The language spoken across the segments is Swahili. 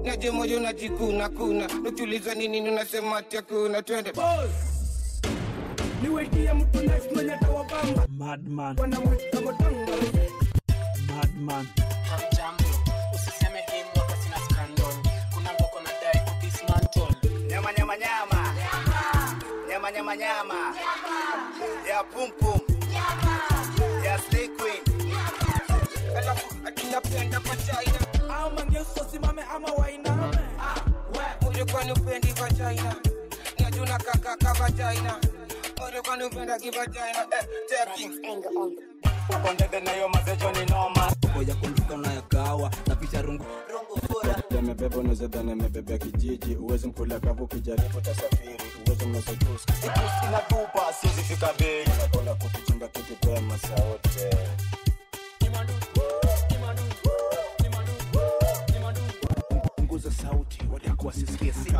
naje moja unajikuna kuna ukiuliza nini unasema ati hakuna twende niwetie mtu next mwenye tawabamba Madman, wanamwita motanga madman. Jambo, usiseme hii mwaka sina scandal. Kuna ngoko na dai kudismantle. nyama nyama nyama nyama nyama nyama ya pum pum ya slay queen alafu atinapenda vagina au mangeso simame ama wainame ulikwani upendi vagina najuna kakaka vagina ulikwani upenda kivagina eh, cheki uko ndege na hiyo mazejo ni noma ya kunduka unayagawa na picha rungu yamebeba unazedhani amebebea kijiji uwezi mkula kavu ukijaribu tasafiri uwezi mnasotuska inatupa siwezi fika bei nakona kutuchunga kitipema saote punguza sauti watakuwa sisikie si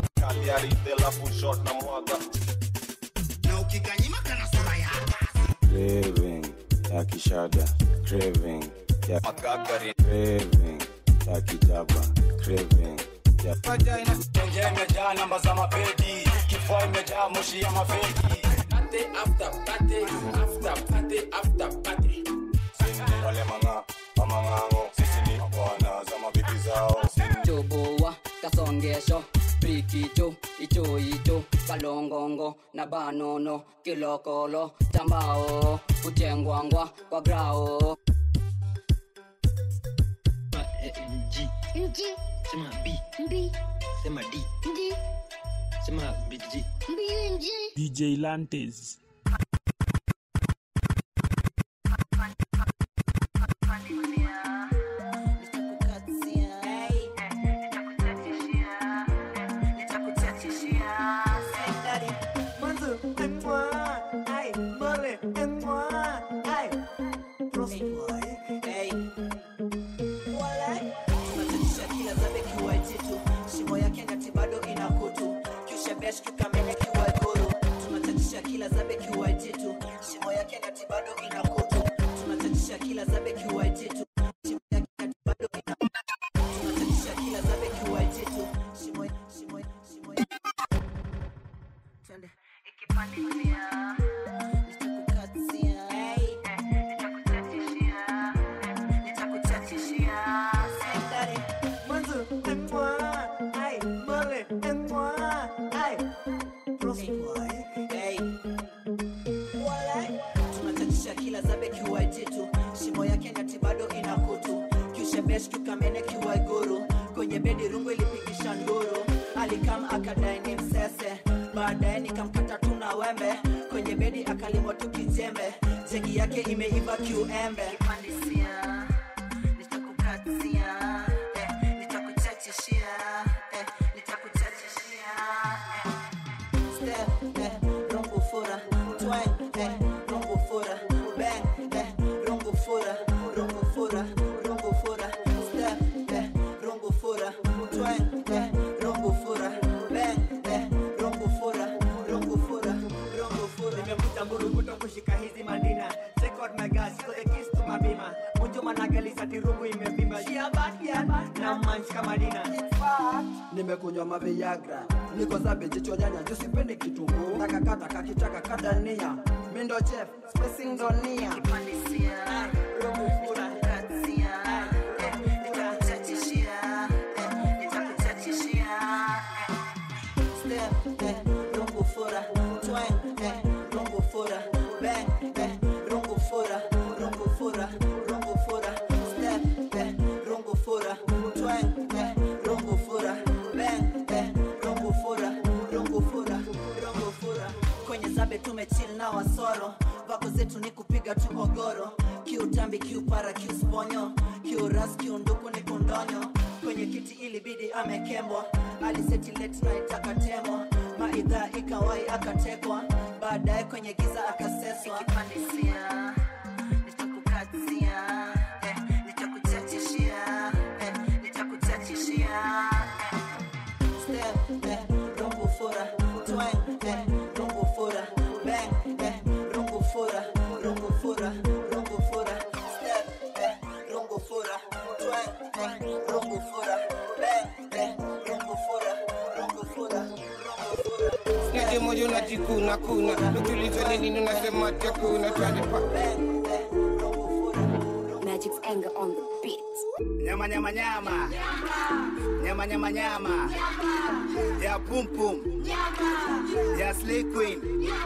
craving ya kishada craving ya craving ya kijaba craving ya vagina tenje imejaa namba za mapedi kifua imejaa moshi ya mafeki Party after party, after party, after party. sini wale manga mamang'ango sisi ni bwana za mabibi zao sini chobowa kasongesho prikicho icho icho kalongongo na banono kilokolo chambao kutengwangwa kwa grao G. Sema B. Sema D. Sema BG. DJ Lantes. tunatatisha kila zabe kiwaititu shimo yake nyati bado ina kutu kiushebesh kikamene kiwaiguru kwenye bedi rungu ilipigisha nduru alikam akadai ni msese baadaye nikamkata tu na wembe kwenye bedi akalimwa tu kijembe jegi yake imeiva kiuembe Kipandisia, nitakukatia, eh, nitakuchachishia, eh, nitakuchachishia, eh. Step, eh, rungu fura, twang, eh, rungu fura, bang, eh, rungu fura, rungu fura, rungu fura, step, eh, rungu fura, twang, eh, rungu fura, bang, eh, rungu fura, rungu fura, rungu fura. nimekuta mburukuto kushika hizi madina Record my gas, so the keys to my bima Munjo managalisa tirungu imevimba Shia bad, yeah, na manch kama dina nimekunywa maviagra niko zabe jicho nyanya jusipendi kitunguu nakakata kakitaka kadania mindo chef spacing donia Kipandisia, rungu fura, nitakukatia, eh, nitakuchachishia, eh, nitakuchachishia, eh. Step, eh, rungu fura, twang, eh, rungu fura, bang, eh, rungu fura, rungu fura, rungu fura, step, eh, rungu fura, twang, eh, rungu fura, bang, eh, rungu fura, rungu fura, rungu fura. Kwenye zabe tumechill na wasoro, vako zetu ni kupiga tu ogoro, kiutambi, kiupara, kiusponyo, kiuras, kiunduku ni kundonyo kwenye kiti ilibidi amekembwa aliseti late night akatemo maidhaa ikawai akatekwa baadaye kwenye giza akaseswa Nikipandisia, nitakukatia, eh, nitakuchachishia, eh, nitakuchachishia, eh. Step, eh, rungu fura, twang, eh, rungu fura, bang, eh, rungu fura, rungu fura, rungu fura. Step, eh, rungu fura, twang, eh, rungu fura, bang, eh, niaje moyo unajikuna kuna ukiulizwa ni nini unasema ati hakuna twende pa Magic's anger on the beat. Nyama nyama nyama. Nyama nyama nyama. Ya pum pum. Ya slay queen.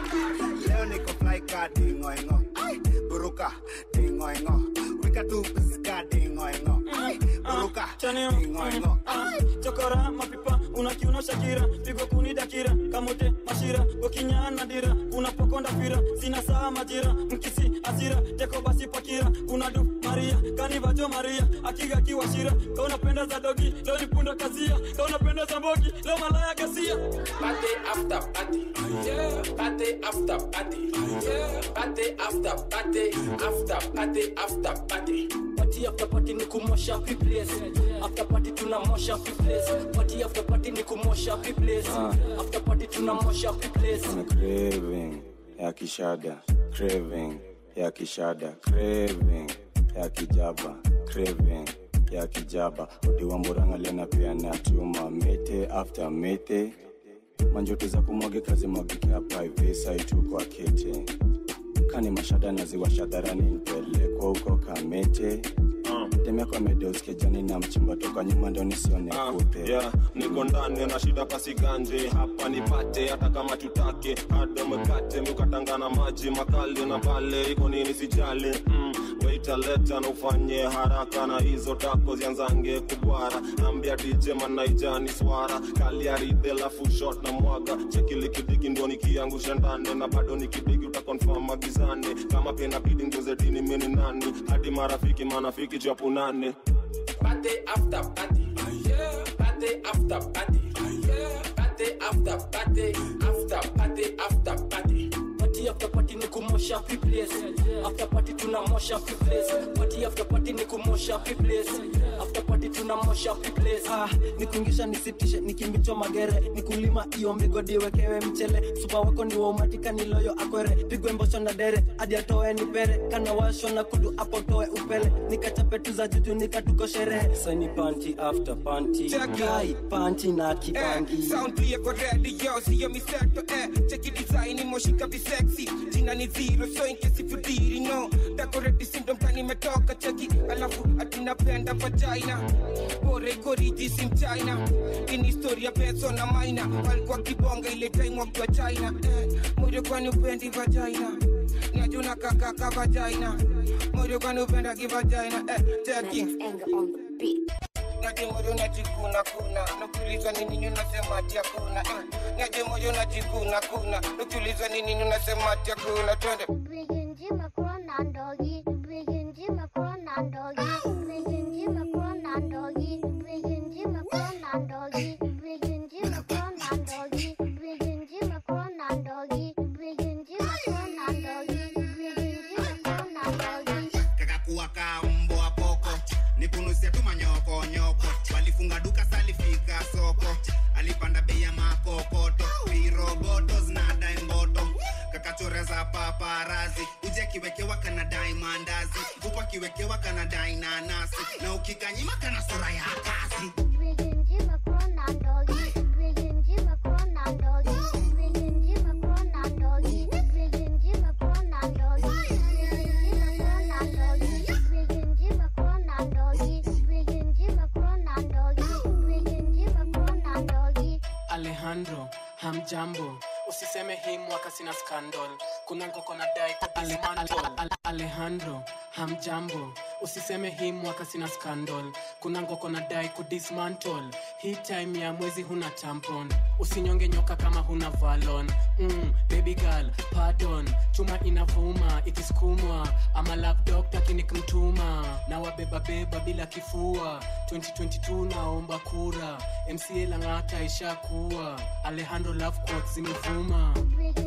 Leo niko fly car dingo ingo. Buruka dingo ingo. Wika tu piska dingo ingo. Buruka dingo ingo. chokora mapipa unakiuno shakira pigo kuni dakira kamote mashira gokinyana dira unapokonda fira sina saa majira mkisi asira teko basi pakira kuna du maria kanivajo maria akiga kiwashira kaunapenda za dogi leo nipunda kazia kaunapenda za mbogi leo malaya gasia Party after party, yeah. Party after party, yeah. Party after party, after party after party. party after party ni kumosha place after party tunamosha place party after party ni kumosha place after party tunamosha place Kuna craving ya kishada craving ya kishada craving ya kijaba craving ya kijaba udiwa mburanga lena pia na chuma mete after mete manjoto za kumwage kazi mwagike hapa hivi saitu kwa kete kani mashada naziwasha dharani nipelekwa huko kamete demekwa medeoskejani na mchimba toka nyuma ndo nisione kute yeah, niko ndani na shida pasiganje hapa nipate hata kama tutake hada mkate mukatangana maji makali na pale iko nini sijali mm, waita leta na ufanye haraka na hizo tako zianzange kubwara ambia dj manaijani swara kaliaridhe lafu shot na mwaga chekilikidiki ndio nikiangusha ndani na bado nikidigi utakonfam magizani kama pena bidi ngozedini mini nani hadi marafiki manafiki chapunane Party after party, yeah. Party after party, yeah. Party after party, after party after party. party after party ni kumosha place after party tunamosha place party after party ni kumosha place after party tunamosha place ah, nikuingisha nisitishe nikimbichwa magere nikulima iyo migodi wekewe mchele supa wako ni waumatika niloyo akwere pigwe mbosho na dere hadi atoe nipere kana washo na kudu apo toe upele nikachape tu za juju nikatuko sherehe saini panti after panti kai panti na kibangi Eh, sound clear kwa radio siyo miseto eh cheki design moshika visexy jina ni zero so in case if you didn't know decorate syndrome kani metoka cheki alafu atinapenda vagina bora iko riji sim china ini historia peso na maina walikuwa kibonga ile time wakiwa china eh moyo kwani upendi vagina najuna kakaka vagina moyo kwani upenda kivagina eh cheki Magic's anger on the beat. Niaje moyo najikuna kuna Nukiulizwa ni nini unasema ati hakuna eh. Niaje moyo najikuna kuna Nukiulizwa ni nini unasema ati hakuna Twende kakakuwa ka mbwa poko nikunusia tu manyoko nyoko walifunga duka salifika soko alipanda bei ya makokoto viroboto zinadai mboto kakachoreza paparazi uje akiwekewa kanadai mandazi huku akiwekewa kanadai nanasi na ukikanyima kana sura ya kazi Alejandro, hamjambo usiseme hii mwaka sina scandal kuna ngoko na dai Alejandro, Alejandro hamjambo usiseme hii mwaka sina scandal kuna ngoko na dai kudismantle hii time ya mwezi huna tampon usinyonge nyoka kama huna valon mm, baby girl pardon chuma inavuma ikisukumwa ama love doctor kinikmtuma na wabebabeba bila kifua 2022 naomba kura mca lang'ata ishakuwa alejandro love quotes zimevuma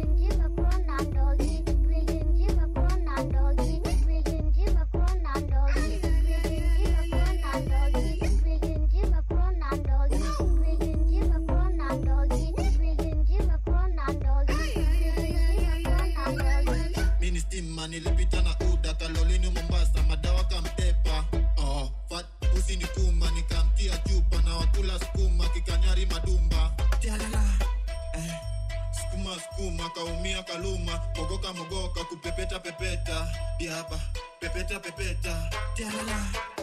mini stima nilipita na uda kalolini mombasa madawa kamtepa oh, fat usi ni kumba nikamtia chupa na wakula skuma kikanyari madumba Tialala. Eh, skuma kamogoka kupepeta pepeta diaba pepeta pepeta tialala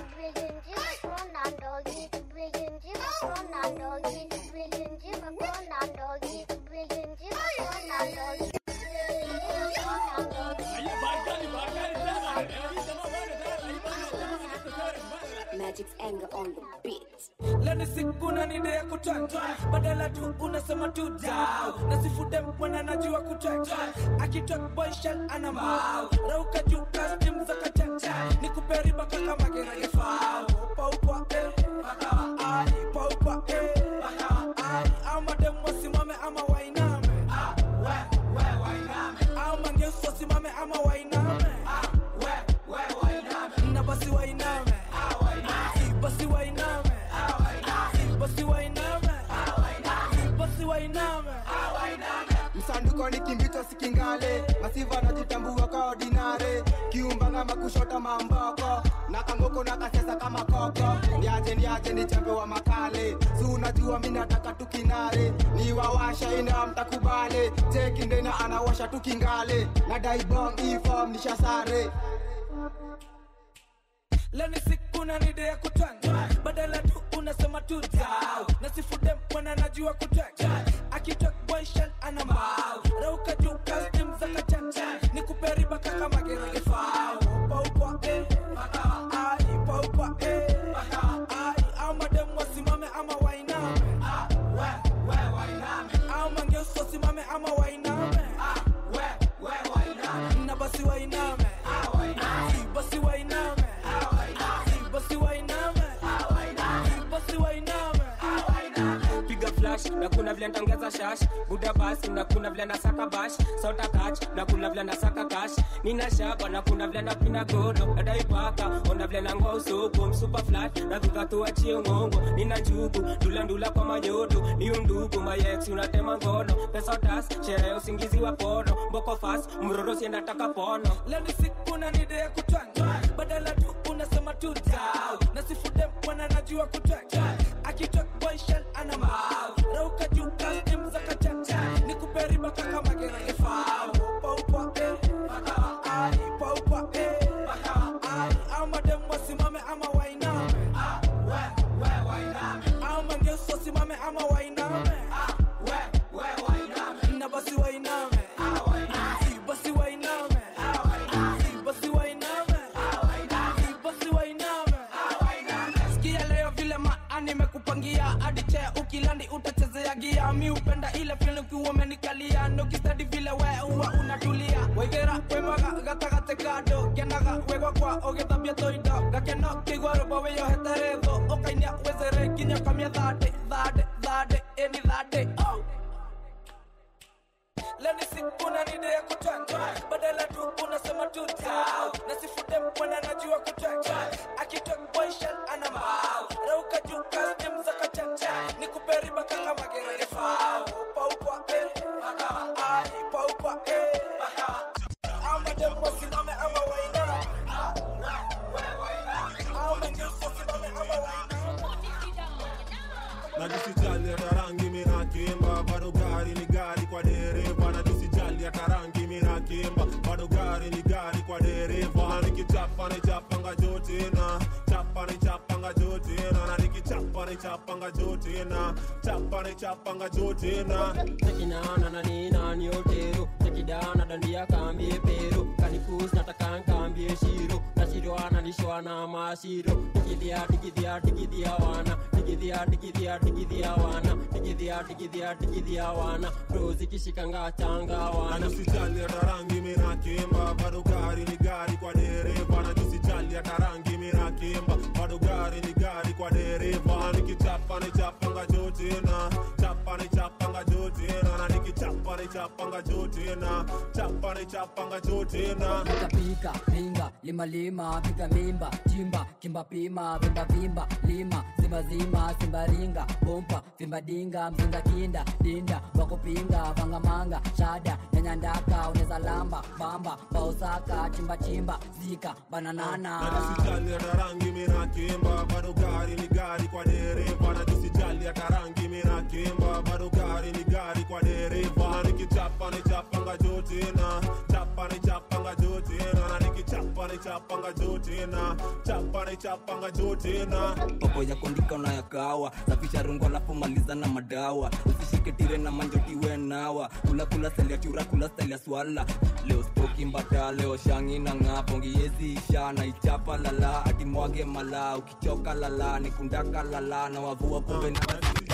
Magic's anger on the beat. leni siku na nide ya kutwanga badala tu unasema tu dau na sifude mwana najua kutwanga akitok boyshel ana mau rauka juu kastim za kachacha ni kuperiba kaka magerage fao paukwa eh pakawa ai paukwa eh pakawa ai au madem wasimame ama wainame ah we we wainame au mangeus wasimame ama wainame ah we we wainame na basi wainame ah wainame basi wainame basi wainame basi wainame msanduko ni kimbito sikingale masiva najitambua ka ordinare kiumbanga makushota mamboko na kangoko na kasesa kama koko niaje niaje ni chambe wa makale si unajua mi nataka tukinare ni wawasha ina mtakubale chekindena anawasha tukingale na daibong ifom nishasare leni siku na nide ya kutwanga badala tu unasema tu dau na sifude mwana najua kutwanga akitok boyshel ana mau rauka juu kastim za kachacha ni kuperiba kaka magerage fao paukwa eh pakawa ai paukwa eh pakawa ai au madem wasimame ama wainame ah we we wainame au mangeus wasimame ama wainame ah we we wainame na basi wainame ah wainame basi wainame basi wainame basi wainame piga flash na kuna vile ntangeza shash buda basi na kuna vile nasaka bash sota kach na kuna vile nasaka kash nina shaba na kuna vile napina godo nadaipaka onda vile nangoa usoko msupa flat na dhudha tuachie ngongo nina njugu ndulandula kwa manyodo ni undugu mayex unatema ngono pesa tas sherehe usingizi wa pono mboko fas mroro siendataka pono leni siku na nide ya kutwanga badala tu unasema tu dau na sifude mwana najua kutwanga akitok boyshel ana mau rauka juu kastim za kachacha ni kuperiba kaka magerage fao paukwa eh pakawa ai paukwa eh pakawa ai au madem wasimame ama wainame ah we we wainame au mangeus wasimame ama wainame ah we we wainame na basi wainame ah wainame basi wainame ah wainame basi wainame ah wainame basi wainame ah wainame sikia leo vile maa nimekupangia hadi chea ukilandi utachezea gia mi upenda ile fil ukiwa umenikalia nokistadi vile we uwa unatulia waigera wemaga gatagate kando kenaga wegwa kwa ũgĩthambia tũindo gakeno kĩigua rũmbo wĩyohete thũ ũkainia wezere nginya kamia thande thande thande ĩni thande oh. leni siku na nide ya kutwanga badala tu unasema tu dau na sifude mwana najua kutwanga akitok boyshel ana mau rauka juu kastim za kachacha ni kuperiba kaka magerage fao paukwa eh pakawa ai paukwa eh pakawa ama dem wasimame ama wainame ama ngeus wasimame ama najisijali hata rangi minakimba bado gari ni gari kwa dereva najisijali hata rangi minakimba bado gari ni gari kwa dereva na nikichapa nichapanga jotina chapa nichapanga jotina na nikichapa nichapanga jotina chapa nichapanga jotina tekinana na ninani otero tekidana dandia kambie pero kanikus nataka nkambie shiro nashirwana lishwana mashiro digidhia digidhia digidhia wana digidhia digidhia digidhia wana digidhia digidhia digidhia wana prozikishikanga changa wana najisijali hata rangi minakimba bado gari ni gari kwa dereva najisijali hata rangi minakimba bado gari ni gari kwa dereva nikichapa nichapanga jotina chapa nichapanga jotina na nikichapa nichapanga jotina chapa nichapanga jotina pika pika pinga lima lima piga mimba chimba kimba pima vimba vimba lima zima zima simba ringa pompa vimba dinga mzinga kinda dinda wakupinga vanga manga shada nyanya ndaka uneza lamba bamba baosaka chimba chimba zika bananana najisijali hata rangi minakimba bado gari ni gari kwa dereva najisijali hata rangi minakimba bado gari ni gari kwa dereva nikichapa nichapanga jotina chapa chapanga juu tena chapa na chapanga juu tena popo ya kondika unayakawa safisha rungo alafu maliza na madawa usishike tire na manjotiwe nawa kula kula selia chura kula selia swala leo spoki mbata leo shangi na ng'a pongi yezi isha na ichapa lala atimwage mala ukichoka lala nikundaka lala na wavua pombe na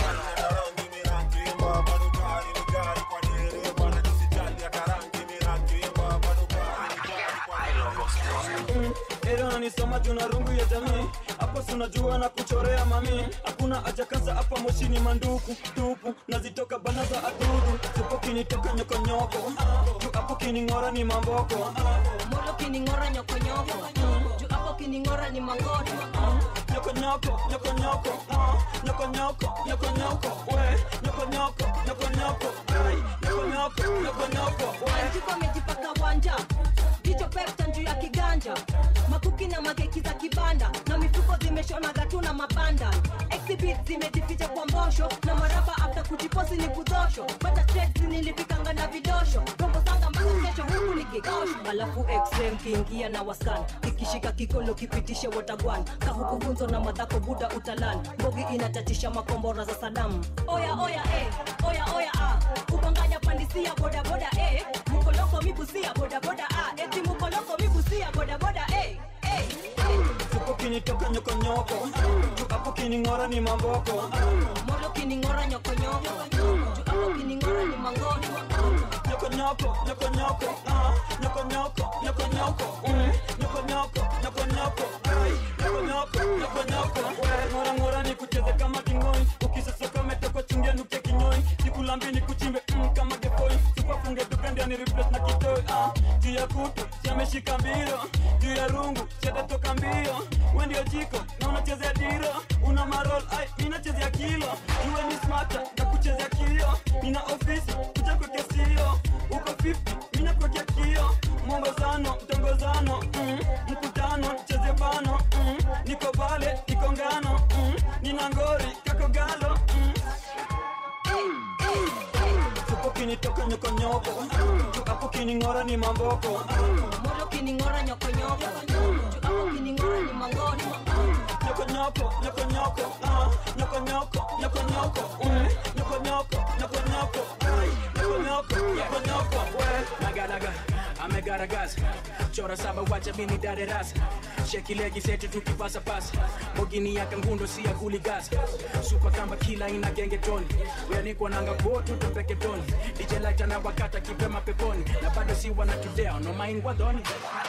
Ero nanisoma tuna rungu ya jamii hapo sunajua na kuchorea mami hakuna haja kaza hapa moshini manduku tupu nazitoka bana za adudu tupo kinitoka nyokonyoko juu hapo kining'ora ni mamboko molo kining'ora nyokonyoko juu hapo kining'ora ni mangoto nyokonyoko nyokonyoko ah, nyokonyoko nyokonyoko we nyokonyoko nyokonyoko ai nyokonyoko nyokonyoko we anjiko amejipaka wanja jicho pepta juu ya kiganja makuki na makeki za kibanda na mifuko zimeshona gatu na mabanda exhibit zimejificha kwa mbosho na maraba afta kujiposi ni kudosho bata trades nilipikanga na vidosho rombo sanga mpaka kesho huku ni kikosho alafu xm kiingia na waskan kikishika kikolo kipitishe watagwan kahukufunzo na madhako buda utalan mbogi inatatisha makombora za sadamu oya oya eh, oya oya ah. kubanganya pandisia bodaboda eh. mukoloko mibusia bodaboda ah. eti mukoloko mibusia bodaboda eh. eh. tupo kinitoka nyokonyoko juu hapo kining'ora ni mamboko molo kining'ora nyokonyoko juu hapo kining'ora ni mangoto nyokonyoko nyokonyoko ah, nyokonyoko nyokonyoko mm, nyokonyoko nyokonyoko ai nyokonyoko nyokonyoko we ngora ngora ni kucheze kama kingoi ukisosoka umetoka chungia nuke kinyoi sikulambi ni kuchimbe mm, kama gefoi supafunge duka ndia ni replace na kitoi ah, juu ya kutu siameshika mbiro juu ya rungu siatatoka mbio we ndio jiko na unachezea diro una marol ai minachezea kilo iwe ni smata na kuchezea kio nina ofisi kuja kwekea sio uko 50 mina kwekea kio mwongozano mtongozano mm, mkutano cheze bano mm, niko pale niko ngano mm, nina ngori kako galo mm. tupo kinitoka nyokonyoko juu hapo kining'ora ni mamboko molo kining'ora nyokonyoko juu hapo kining'ora ni mangoto nyokonyoko nyokonyoko ah, nyokonyoko nyokonyoko mm, nyokonyoko nyokonyoko ai nyokonyoko nyokonyoko we naganaga amegaragaza chora saba wacha mini dare rasa sheki legi zetu tukipasa pasa mogini ya kangundo si ya kuligaza supa kamba kila ina genge toni weanikwa nanga botu tupeke toni DJ lighter na wakata kipema peponi na bado si wanatudea no mind wadhoni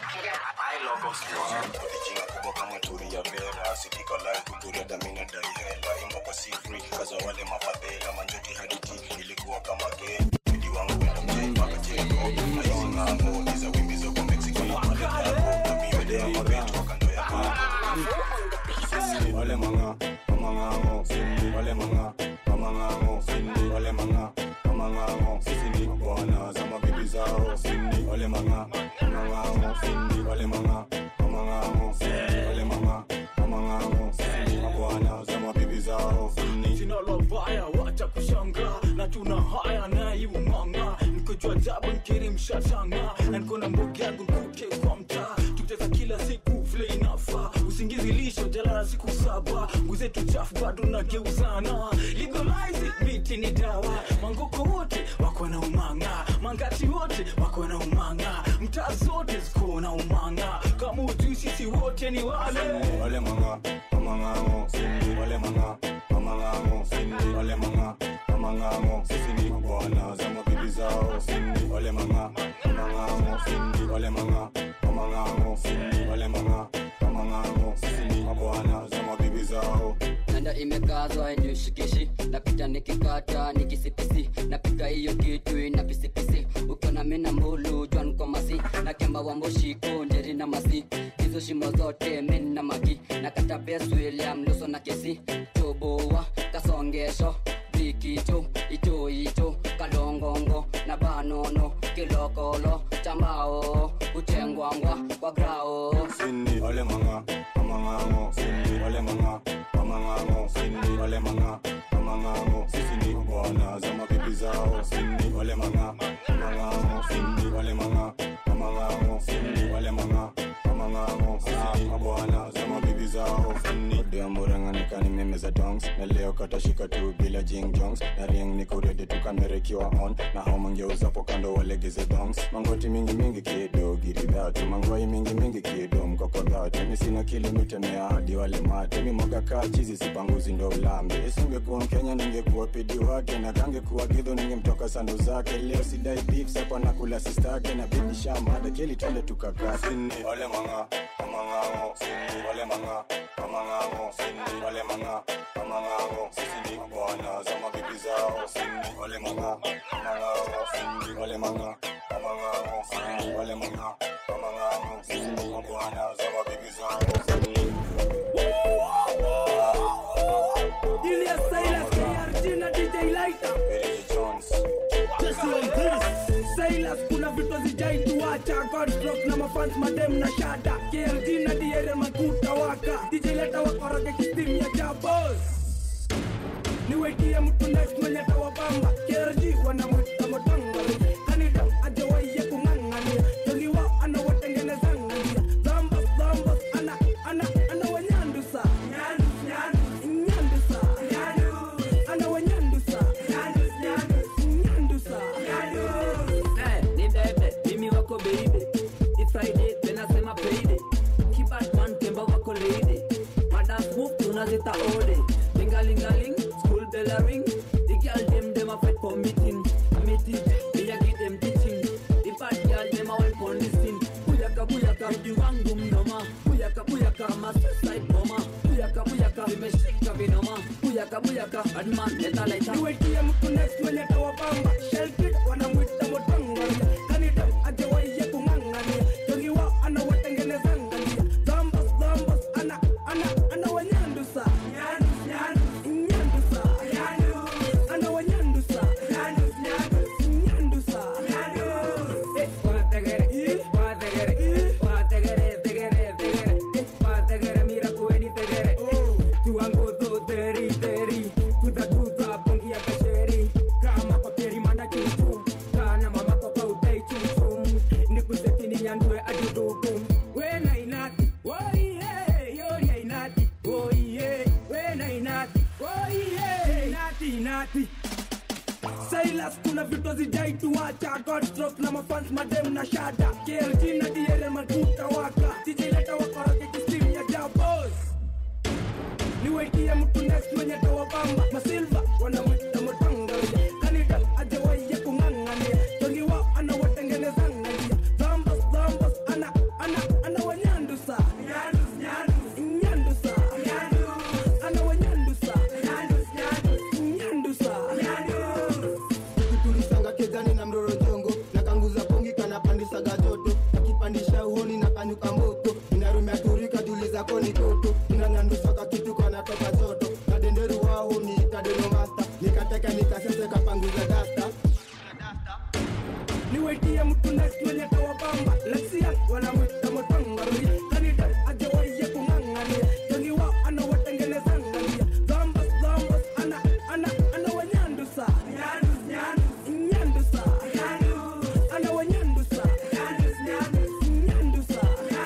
Jina kubwa kama turi ya vera sikika live kuturia damina dai hela imbo kwa si free kaza wale mafadhela manjoti haditi ilikuwa kama game Bidi wangu wenda mjei mpaka jengo na hizi ng'ambo iza wimbi za kwa Mexico na wale dako na miwede ya mabetu kwa kando ya hapo wale manga mamang'ango sindi wale manga mamang'ango sindi wale manga mamang'ango sisi ni bwana za mabibi zao sindi wale manga mamang'ango sindi wale manga mamang'ango sindi wale manga mamang'ango sisi ni mabwana za mabibi zao sindi jina la baya wacha kushanga na tuna haya naiumanga nikojua jabu nkiri mshashanga na niko na mbogi yangu nkuke kwa mtaa tukicheza kila siku vile inafaa usingizi lisho jalala siku saba nguzetu chafu bado nageuzana legalize it, miti ni dawa mangoko wote wako na umanga mangati wote wako na umanga mtaa zote ziko na umanga kama ujui sisi wote ni wale wale manga mamang'ango sindi wale manga mamang'ango sindi wale manga mamang'ango sisi ni bwana za mabibi zao sindi wale manga mamang'ango sindi wale manga mamang'ango sindi wale manga mamang'ango sisi ni mabwana za mabibi zao nanda imekazwa inishikishi napita nikikata nikisipisi napika hiyo kitu ina pisipisi ukiona mina mbulu jwan kwa masi na kemba wa mboshiko njeri na masi hizo shimo zote min na magi na kata bes william luso na kesi choboa kasongesho bikicho icho icho kalongongo na banono kilokolo chambao uchengwangwa kwa grao sindi wale manga mamang'ango sindi wale manga mamang'ango sindi wale manga mamang'ango sisi ni bwana za mabibi zao sindi wale manga mamang'ango sindi wale manga mamang'ango sindi wale manga mamang'ango kani meme za dongs na leo katashika tu bila jing jongs na ring ni kurede tu kamera ikiwa on na hao mangeuzapo kando walegeze dongs mangoti mingi mingi kido giridhatu mangwai mingi mingi kido mkokodhatu mi sina kilimitemea hadi wale mate mi mwaga kaa chizi sipanguzi ndo ulambe isingekuwa mkenya ningekuwa pidi wake na kangekuwa gidho ningemtoka sando zake leo sidai beef sapa nakula sistake na bibi shamada keli twende tukakaa sini wale manga amang'ang'o sini wale manga amang'ang'o sini wale manga amang'ang'o sisi ni bwana za mabibi zao sini wale manga amang'ang'o sini wale manga amang'ang'o sini wale manga amang'ang'o sisi ni mabwana za mabibi zao sini Julius Silas, KRG na DJ Lighter. Jesse on this. Silas, kuna vitu zijaituacha Godrock na mafans madem na shada KRG na diere makuta waka DJ Lighter wakoroge kistim ya jabos niwetie mtu next mwenye tawabamba KRG wanamwita motanga kanida ajawaiye kung'ang'ania jogiwa anawatengenezang'ania dhambas dhambas ana ana ana wanyandusa nyandusa ana wanyandusa nyandusa Eh, ni bebe mimi wako baby It's Friday tena sema payday Kibatman kemba wako lady Madas move tunazita ode Lingalingaling school bell a ring The girl dem dem a fight for meeting A meeting me a give them teaching The bad girl dem a well for listening Buyaka buyaka mji wangu mnoma Buyaka buyaka ma suicide bomber Buyaka buyaka vimeshika vinoma Buyaka buyaka adman leta laita niwetie mtu next mwenye tawabamba shelkid wanamwita motanga kanida ajawaiye kung'ang'ania jogiwa anawatengenezangania dhambas dhambas ana ana ana wanyandusa nyandusa ana wanyandusa nyandusa Silas kuna vitu zijaituacha Godstrok na mafans madem na shada KLG na diere makuta waka DJ leta wakoroge kistim ya jabos niwetie mtu next mwenye tawabamba masilva wanamwita motanga kanida ajawaiye kung'ang'ania jogiwa anawatengenezangania dhambas dhambas ana ana ana wanyandusa nyandusa ana wanyandusa nyandusa tulisanga kezani na mroro jongo na kanguza pongi kanapandisaga joto akipandisha uhoni na kanyuka moto inarumia turika tuliza koni toto inanyandusaka kitu kanatoka joto na denderu wao ni tadeno masta nikateka nikasese kapanguza dasta niwetie mtu next mwenye tawabamba lesia wanamwita motanga kanida ajawaiye kung'ang'ania jogiwa anawatengenezangania dhambas dhambas ana ana ana wanyandusa nyandusa ana wanyandusa nyandusa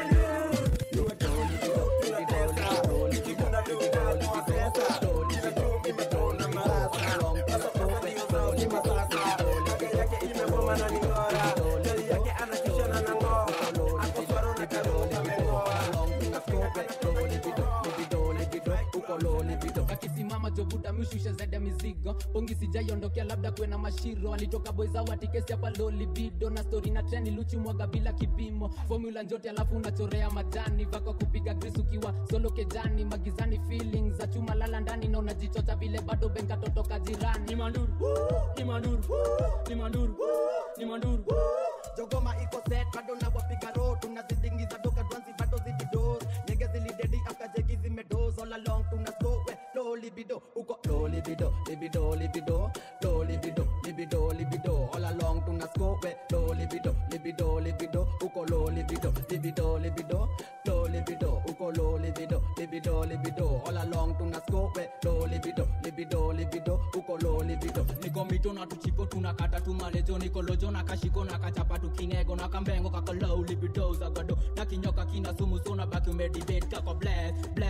akisimama jobuta mishusha zaidi ya mizigo pongi sijaiondokea labda kwena mashiro alitoka boizao atikesi hapa lolibido na stori na treni luchi mwaga bila kipimo formula njote alafu unachorea majani vako kupiga gris ukiwa solo kejani magizani feelings za chuma lala ndani na unajichocha vile bado benka totoka jirani ni manduru ni manduru ni manduru ni manduru jogoma iko set bado na wapiga road tunazidingiza doka dwanzi bado zididos nyege zilidedi akajegi zimedos all along tuna slow we low libido uko low libido libido libido low libido libido libido all along tuna slow we low libido libido libido uko low libido libido libido low libido uko low libido libido libido all along tuna slow we low libido libido libido uko low libido niko mito na tuchipo tunakata tumalejo nikolojo na kashiko na kachapa tukinego na kambengo kakolou libido zagado na kinyoka kina sumu sona baki umedibet kako bless bless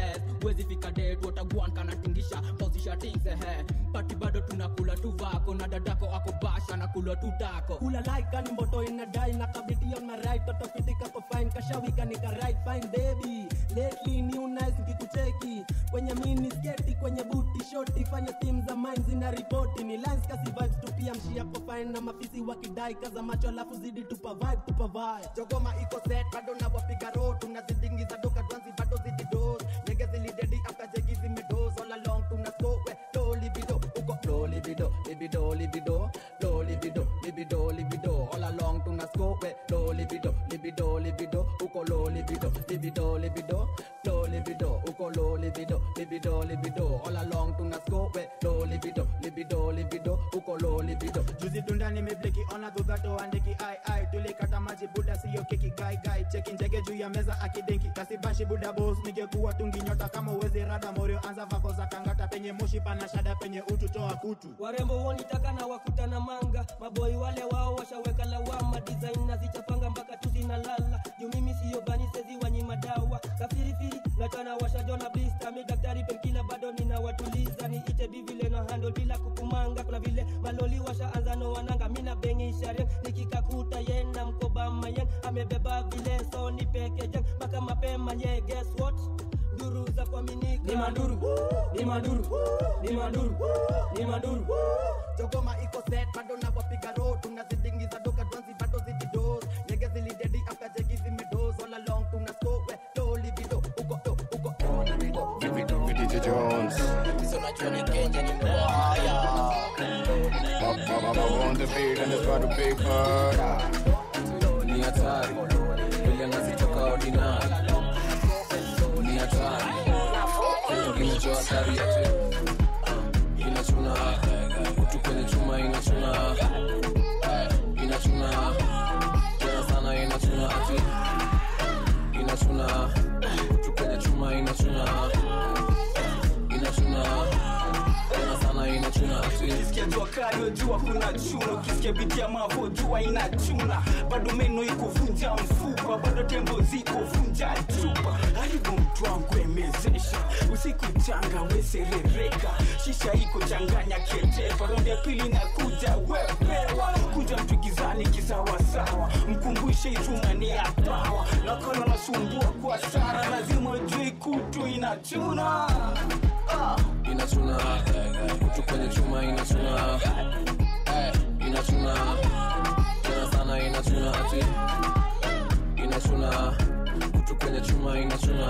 wezi fika det watagwan kanatingisha pausisha things ehe pati bado tunakula tu vako na dadako ako basha na kula tu tako kula like kani mboto inadai na kabiti on my right toto fitika ko fine kashawika nika right fine baby lately new nice nikikucheki kwenye mini sketi kwenye buti shoti fanya team za mine zina ripoti ni lines kasi vibes tu pia mshia ko fine na mafisi wakidai kaza macho alafu zidi tupa vibe tupa vibe jogoma iko set bado na wapiga road tunazidingiza doka dwanzi bado zidi dos nyege zilidedi after jegi zimedos all along tuna so we low libido uko low libido libido libido low libido libido libido all along tuna scope we low libido libido libido uko low libido libido libido low libido uko low libido libido libido all along tuna scope we low libido libido libido uko low libido juzi tunda nimebleki ona dhudhato andiki ai ai tulikata maji buda siyo keki gai gai cheki njege juu ya meza akidenki kasibashi buda bos ningekuwa tungi nyota kama uwezi rada morio anza vako za kangata penye moshi pana shada penye utu toa kutu warembo wonitaka na wakutana manga maboi wale wao washaweka lawama design na zichapanga mpaka tu zinalala juu mimi siyo bani sezi wanyima dawa kafirifiri natana washajona blista mi daktari penkila bado ninawatuliza niite bivile na handle bila kukumanga kuna vile maloli washaanza no wananga mina bengi sharen nikikakuta yena mkoba mayen amebeba vile so ni pekejen mpaka mapema ye guess what duru za kuaminika ni maduru ni maduru ni maduru ni maduru jogoma iko set bado na wapiga road tunazidingiza doka dwanzi bado zidi dos nyege zilidedi after jegi zimedos all along tuna scope we low libido uko do uko low libido libido DJ Jones. Up, up, up, up on the beat and it's got a big murder. ni hatari vile nazitoka ordinary ni hatari ingine hatari ati uh, inachuna kutu kwenye chuma inachuna Eh, inachuna tena sana inachuna ati inachuna kutu kwenye chuma inachuna inachuna tena sana inachuna ati ukisikia jua kali jua kuna chuna ukisikia biti ya mavo jua inachuna bado meno iko vunja mfupa bado tembo ziko vunja chupa haribu mtu wangu emezesha usiku changa weserereka shisha iko changanya ketepa raundi ya pili na kuja wepewa kuja mtu gizani kisawasawa mkumbushe ituma ni ya pawa nakona nasumbua kwa sara lazima ujui kutu inachuna ah. inachuna kutu kwenye chuma inachuna Eh, inachuna tena sana inachuna ati inachuna kutu kwenye chuma inachuna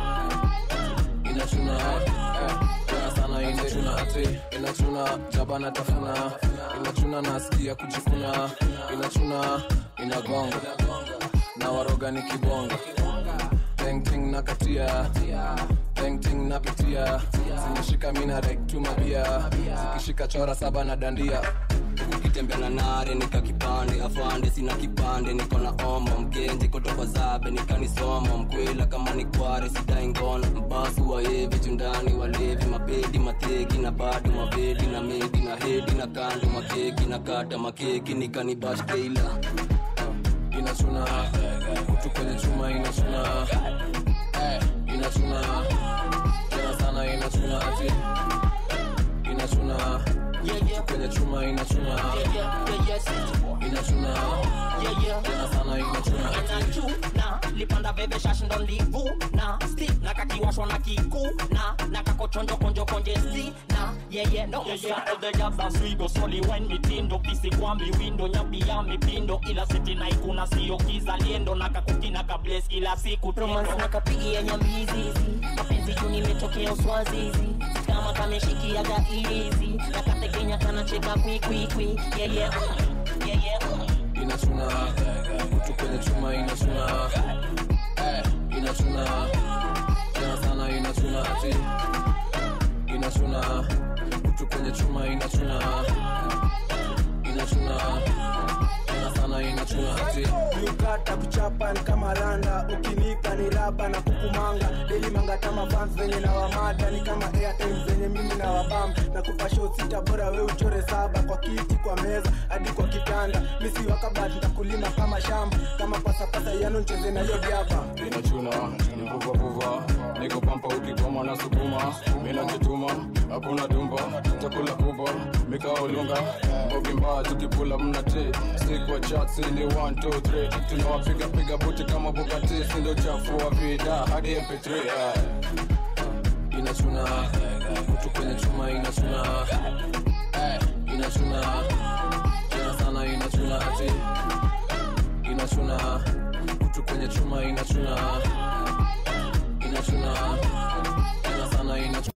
inachuna eh, tena sana inachuna ati inachuna jaba na tafuna inachuna nasikia kujifuna inachuna inagonga na waroga ni kibonga Ting na katia Ting napitia zimeshika mina rektuma bia zikishika chora saba na dandia ukitembea na nare nika kipande afande sina kipande niko na omo mgenji kotoka zabe nikanisomo mkwela kama ni kware sidai ngono mbasu waevi jundani walevi mabedi mateki na bado mabedi na medi na hedi na kando makeki na kata makeki nikanibash keila inachuna kutu kwenye chuma inachuna Eh, inachuna tena sana inachuna ati inachuna kutu kwenye chuma inachuna inachuna tena sana inachuna ati na lipanda veve shashi ndo livuna sti na kakiwashwa na kikuna na kakochonjo konjo konje sti na yeye no Yeah, yeah, all the jobs are sweet, go slowly when mitindo kisi kwambi windo nyabi ya mipindo ila siti na ikuna sio kizaliendo na kakuki na kables kila siku romance na kapigia nyambizizi mapenzi juu nimetokea uswazizi kama kameshikiaga ilizi na katekenya kanacheka kwikwikwi yeye yeye inachuna kutu kwenye chuma inachuna Eh, inachuna tena sana inachuna ati inachuna kutu kwenye chuma inachuna inachuna tena sana inachuna ati ukata kuchapa ni kama randa ukinipa ni raba na kukumanga deli mangatama fans venye na wamada ni kama airtime zenye mimi na wabam na kupa show sita bora we uchore saba kwa kiti kwa meza hadi kwa kitanda misi wakabat ntakulima kama shamba kama pasapasa yano ncheze na hiyo diaba inachuna ni vuvavuva niko pampa ukigoma na sukuma minajituma hakuna dumba chakula kubwa mikaolunga mbogi mbaya tukipula mna t sikwa chatsi ni 123 tunawapiga piga buti kama bukati sindo chafua vida hadi mp3 eh. inachuna kutu kwenye chuma inachuna eh, inachuna tena sana inachuna ati inachuna kutu kwenye chuma inachuna inachuna tena sana inachuna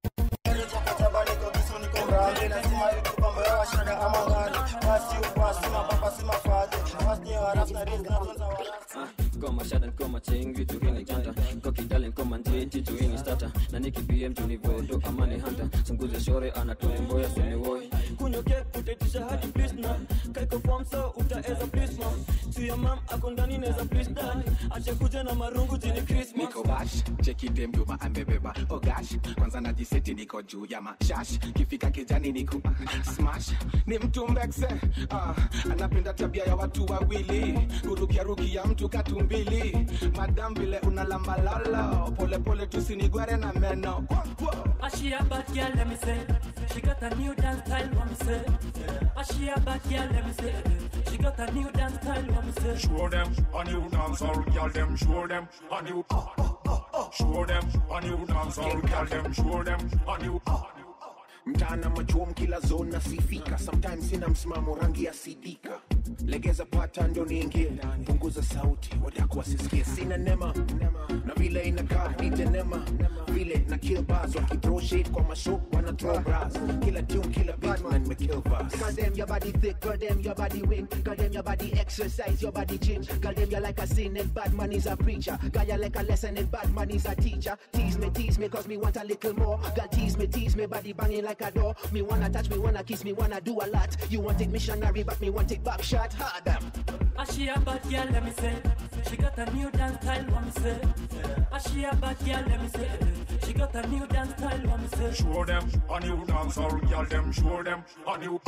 koma shada koma chengi tuhini janta koki darling koma njiti tuhini stata na niki pm tunivodo amani hanta sunguze shore anatomboya suniwoi kunyoke kutaitisha hadi please na kaiko form so utaeza please na tu ya mam ako ndani neza please dad ache kuja na marungu jini christmas niko bash cheki dem juma amebeba oh gosh kwanza najiseti niko juu ya mashash kifika kijani niko smash ni mtu mbekse ah, anapenda tabia ya watu wawili kurukiaruki ya mtu katumbili madam vile unalambalalo polepole tusinigware na meno Ah, she a bad girl, let me say. She got a new dance style, let me say. Ah, she a bad girl, let me say. She got a new dance style, let me say. Show them a new dancehall, girl them. Show them a new. Show them a new dancehall, girl them. Show them a new. mtaana machuom kila zone nasifika sometimes sina msimamo rangi ya sidika legeza pata ndo niingie punguza sauti wadako wasisikie sina nema na vile inakaa itenema vile na kill bars wakithrow shade kwa masho wana throw bras kila tune kila beat na nimekill bars Girl, them your body thick, girl, them your body wing, girl, them your body exercise, your body gym, girl, them you like a sin and bad man is a preacher, girl, you like a lesson and bad man is a teacher. Tease me, tease me, cause me want a little more. Girl, tease me, tease me, body banging like a door. Me wanna touch, me wanna kiss, me wanna do a lot. You want it missionary, but me want it back shot harder. Ah, she a bad girl, let me say. She got a new dance style, let me say. Ah, she a bad girl, let me say. She got a new dance style, let me say. Show them a new dancehall, girl them. Show them a new.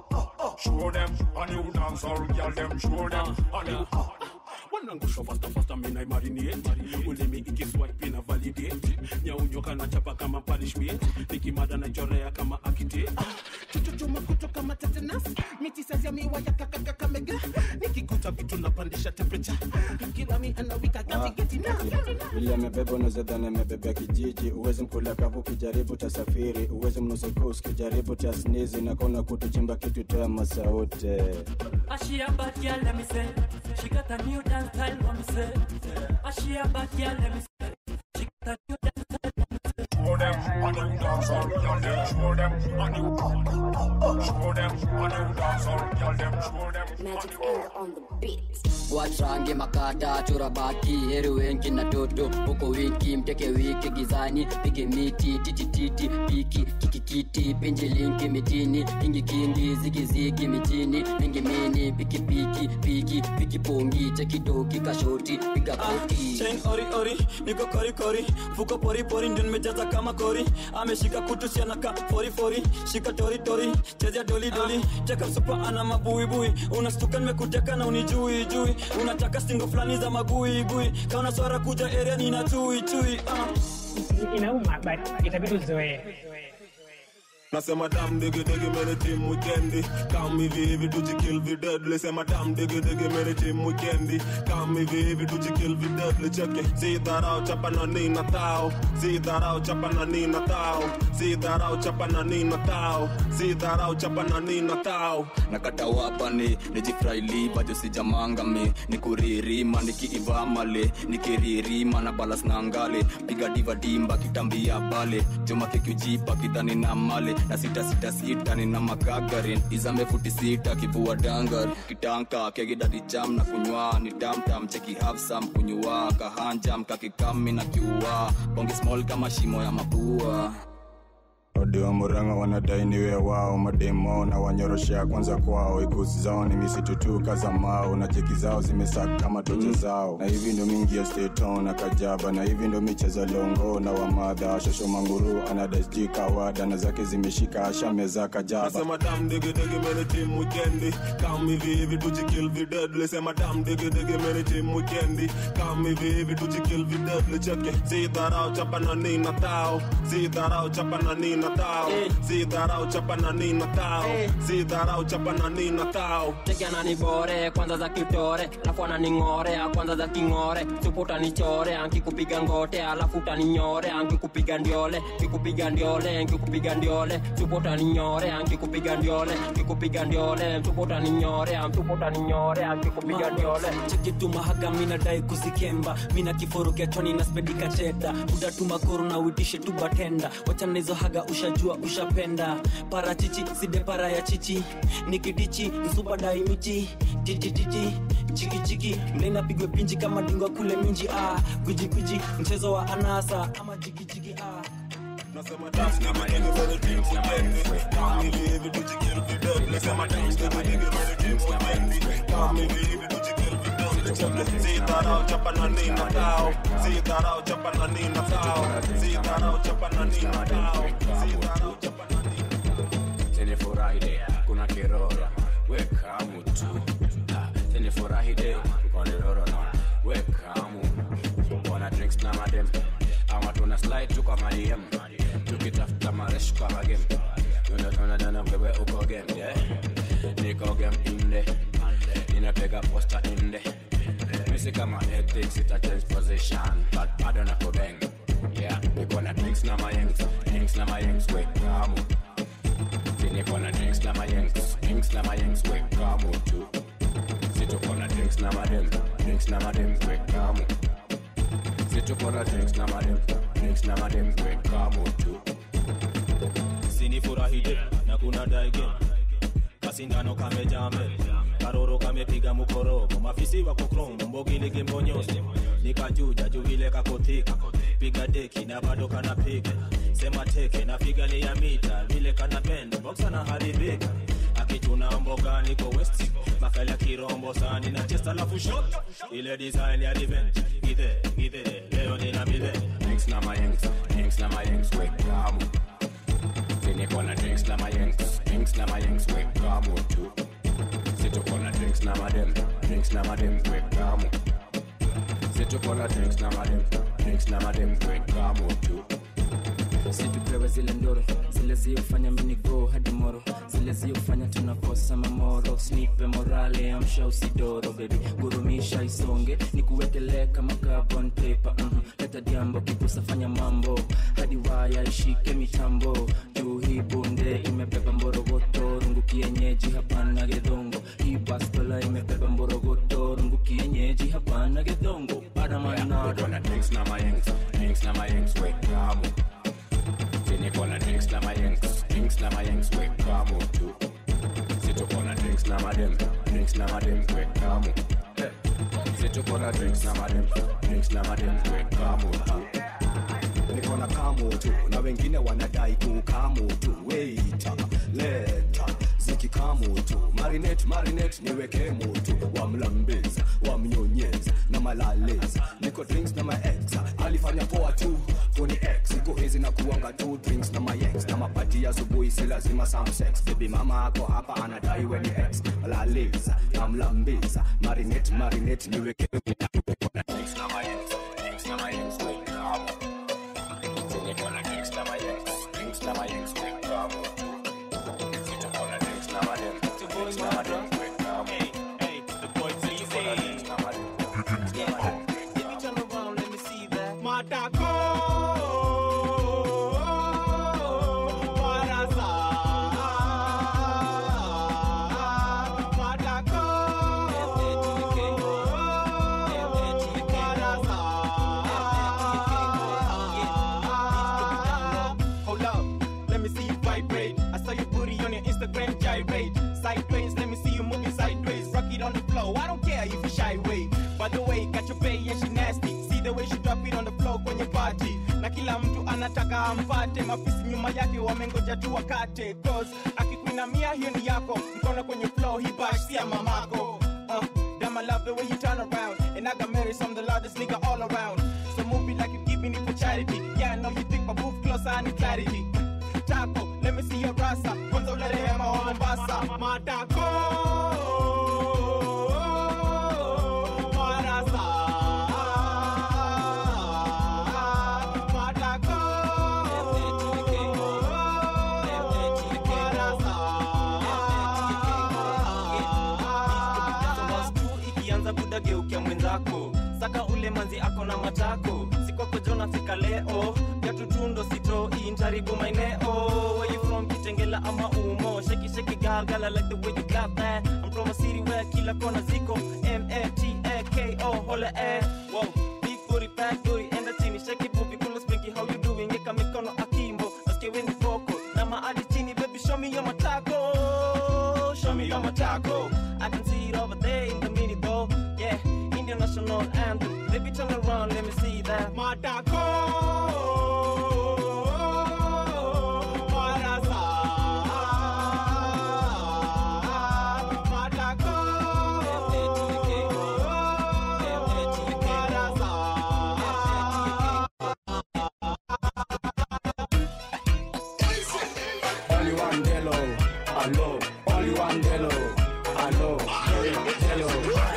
Show them a new dancehall, girl them. Show them a new. wanangusha fasta fasta mina marinate ulimi ikiswipe ina validate nyaunyoka na chapa kama punishment nikimada na chorea kama akite chuchuchuma kutoka matetenas miti sazia miwa ya kakakakamega nikikuta vitu napandisha temperature kila mi anawika gatigeti na vile amebeba unazadhani amebebea kijiji uwezi mkula kavu ukijaribu tasafiri uwezi mnusuku ukijaribu tasnizi nakona kutuchimba kitu toa masaute Ah, she a bad girl, let me say. She got a new dance style, let me say. Ah, she a bad girl, let me say. She got a new dance style, let me say. Show them a new dancehall, girl them. Show them a new. Show them a new dancehall, girl them. Show them Magic anger on the beat. wachange makata chora baki heri wengi na toto huko wiki mteke wiki gizani pige miti titititi piki kikikiti pinji linki mitini kingi kingi zigizigi mitini mingi mini pikipiki piki piki pongi chekidoki kashoti piga koti chain ori ori niko kori kori fuko pori pori ndio nimejaza kama kori ameshika kutu siana ka fori fori shika tori tori chezea doli doli cheka msupa ana mabuibui unastuka nimekuteka na unijui jui unataka stingo fulani za magui gui kauna swara kuja area nina tui tui uh. inauma but itabidi uzoee nasema dam digi digi mere team weekendi kam hivi hivi tujikill vi deadly sema dam digi digi mere team weekendi kam hivi hivi tujikill vi deadly cheke si dharau chapa na nina tao si dharau chapa na nina tao si dharau chapa na nina tao si dharau chapa na nina tao nakata wapani nijifraili bado sijamangami nikuririma nikiivamale nikiririma na balas na ngale piga diva dimba kitambia pale juma kikujipa kidhani na male na sita sita sita nina makagarin izame futi sita kivua dangar kitanka kegidadi jam na kunywa ni damtam cheki hafsam kunywa kahanjam kakikami na kiua bonge small kama shimo ya mapua wadewa muranga wanadai niwe wao mademo na wanyoroshea kwanza kwao ikusi zao ni misitutuka za mao na cheki zao zimesaka kama tocha zao na hivi ndo mingi ya steton na kajaba na hivi ndo micheza longo na wamadha shosho manguru anadasji kawada na zake zimeshika ashameza kajaba Nasema dam digi digi mene team weekendi Come hivi hivi tujikill vi deadly Sema dam digi digi mene team weekendi Come hivi hivi tujikill vi deadly Cheke Si dharau chapa na nina tao Si dharau chapa na nina tao Si dharau chapa na nina tao Si dharau chapa na nina tao cheki ananibore kwanza za kitore alafu ananing'ore kwanza za king'ore supu utanichore ankikupiga ngote alafu utaninyore ankikupiga ndiole kikupiga ndiole nkikupiga ndiole supu utaninyore ankikupiga ndiole kikupiga ndiole supu utaninyore supu utaninyore ankikupiga ndiole chekitumahaga minadai kuzikemba mina kiforo kiachoni na spedika cheda udatuma koro na uitishe tu batenda wachana hizo haga ushajua ushapenda parachichi side para ya chichi nikidichi msupadai michi jijijiji chikichiki mlena pigwe pinji kama dingwa kule minji ah gwijigwiji mchezo wa anasa ama jigijigi ah Nasema dam digi digi mene team weekendi Come hivi hivi tujikill vi deadly Sema dam digi digi mene team weekendi Come hivi hivi tujikill vi deadly Cheke Si dharau chapa na nina tao Si dharau chapa na nina tao Si dharau chapa na nina tao Si dharau chapa na Tene furahi kuna kirora weka mutu Ah, tene furahi de kone roro na weka mu wana drinks na madem ama tuna slide tu kwa madiem tukitafuta maresh kwa magem tuna tuna dana wewe uko game yeah niko game inde ninapega posta inde misi kama ethics ita change position but bado na kubeng yeah niko na drinks na mayengs drinks na mayengs weka mu Niko na drinks na mayengs, drinks na mayengs, weka mutu. Situko na drinks na madem, drinks na madem, weka mu. Situko na drinks na madem, drinks na madem, weka mutu. sinifurahide na kuna daige kasindano kamejame karoro kamepiga mukorogo mafisi wako kromo mbogiligi mbonyosi nikajuja juvile kakotika piga deki na bado kanapiga sema teke na figa ni ya mita vile kanapenda boksa na haribika akichuna mboga niko west makali ya kirombo sani na chesta lafu shot ile design ya revenge gide gide leo nina bidhe Drinks na mayengs, drinks na mayengs, weka mu. Niko na drinks na mayengs, drinks na mayengs, weka mutu. Situko na drinks na madem, drinks na madem, weka mu. Situko na drinks na madem, drinks na madem, weka mutu. situpewe zile ndoro zile ziofanya minigo hadi moro zile ziofanya tunakosa mamoro snipe morale amsha usidoro bebi gurumisha isonge ni kuwekelee kama carbon paper mm leta diambo kipusa fanya mambo hadi waya ishike mitambo juu hii bunde imebeba mborogoto rungu kienyeji hapana gedhongo hii bastola imebeba mborogoto rungu kienyeji hapana gedhongo Niko adamanado na drinks na mayengs, drinks na mayengs, weka mu. Niko na drinks na mayengs, drinks na mayengs, weka mutu. Situko na drinks na madem, drinks na madem, weka mu. Eh, Situko na drinks na madem, drinks na madem, weka mutu. niko na kamo tu na wengine wanadai kukamo tu weita leta zikikamo tu marinet marinet niweke motu wamlambeza wamnyonyeza na malaleza niko drinks na maex alifanya poa tu koni x iko hizi na kuanga tu drinks na maex na mapati ya asubuhi si lazima some sex baby mama ako hapa anadai weni x laleza namlambeza marinet marinet niweke Drinks na mayengs, drinks na mayengs, weka mu. Niko na drinks na mayengs, drinks na mayengs, weka mutu. Situko na drinks na madem, drinks na madem, weka mu. Situko na drinks na madem, drinks na madem, weka mu. Matako. Hold up, let me see you vibrate. I saw your booty on your Instagram gyrate. Sideways, let me see you mafisi nyuma yake wamengoja tu wakate cause akikuinamia hiyo ni yako mkono kwenye flow hii bash si ya mamako uh, damn I love the way you turn around and I got married some the largest nigga all around so move it like you giving it for charity yeah I know you think but move closer I need clarity Taco, let me see your rasa kwanza ulale hema wa Mombasa matako marasa matako ikianza buda geukia mwenzako saka ule manzi ako na matako sikwako jona fika leo yatutundo sito intaribu maineo where you from kitengela ama umo sheki sheki galgala like the way you got that I'm from a city where kila kona ziko M-A-T-A-K-O hola eh wow big booty fat booty enda chini sheki bubi kula spinky how you doing yeka mikono akimbo nasikia weni koko na maadi chini baby show me your matako show me your matako I can see it over there in the mini though yeah Indian national anthem baby turn around let me see that matako marasa matako Only one Delo, hello. Only one Delo, hello. Delo.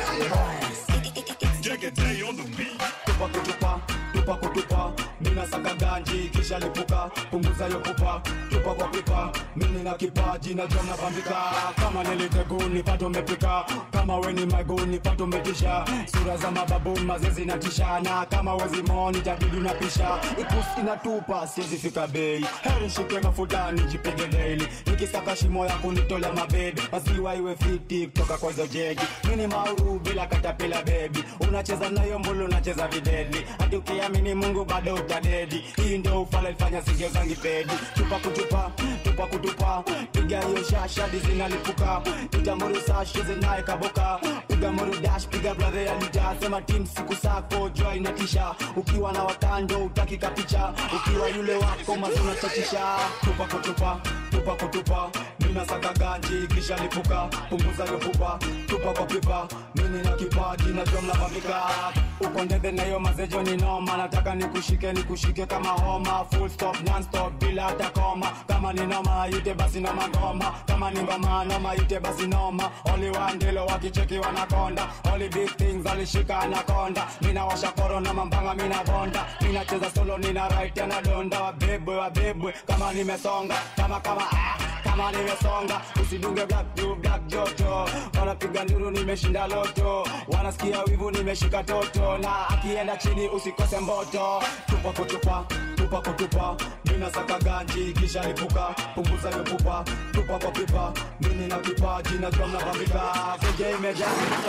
Tupa kutupa, tupa kutupa, mina saka ganji kisha lipuka, punguza yo pupa, tupa kwa pipa, mimi na kipaji na jom napambika, kama niliteguni pato mepika, kama weni maguni pato metisha, sura za mababu mazezi na tishana, kama wezi moni jadidi na pisha, ikusi inatupa siwezi fika bei, heri shike mafuta nijipige daily, nikisaka shimo ya kunitolea mabebe, maziwa iwe fiti kutoka kwa hizo jegi, mini mauru bila katapila bebi, unacheza nayo mbulu unacheza videdi, hadi ukiamini Mungu bado utadedi, hii ndio ufala ilifanya sigio zangi pedi, tupa kutupa, tupa kutupa, piga hiyo shashadi zinalipuka, piga muru sashi zinaye kaboka, piga muru dash, piga brother ya lita, sema team siku sako joy inatisha, ukiwa na watando utaki kapicha, ukiwa yule wako mazuna chachisha, tupa kutupa, tupa kutupa, mina saka ganji kisha lipuka, punguza hiyo pupa, tupa kwa pipa, mimi na kipaji na jom na pambika, uko ndebe na hiyo mazejo ni noma, nataka nikushike nikushike kama homa, full stop non stop bila hata koma, kama ni noma ite basi na magoma, kama ni ngoma noma ite basi noma, only one ndilo wakicheki wanakonda, only big things alishika anakonda, mina washa koro na mambanga mina bonda, mina cheza solo nina right na donda, wabebwe wabebwe kama nimesonga, kama kama ah kama nimesonga usidunge black to black joto wanapiga nduru nimeshinda loto wanasikia wivu nimeshika toto na akienda chini usikose mboto tupa kutupa tupa kutupa mina saka ganji kisha lipuka punguza hiyo pupa tupa kwa pipa mimi na kipaji na jua mnapambika keje imejaa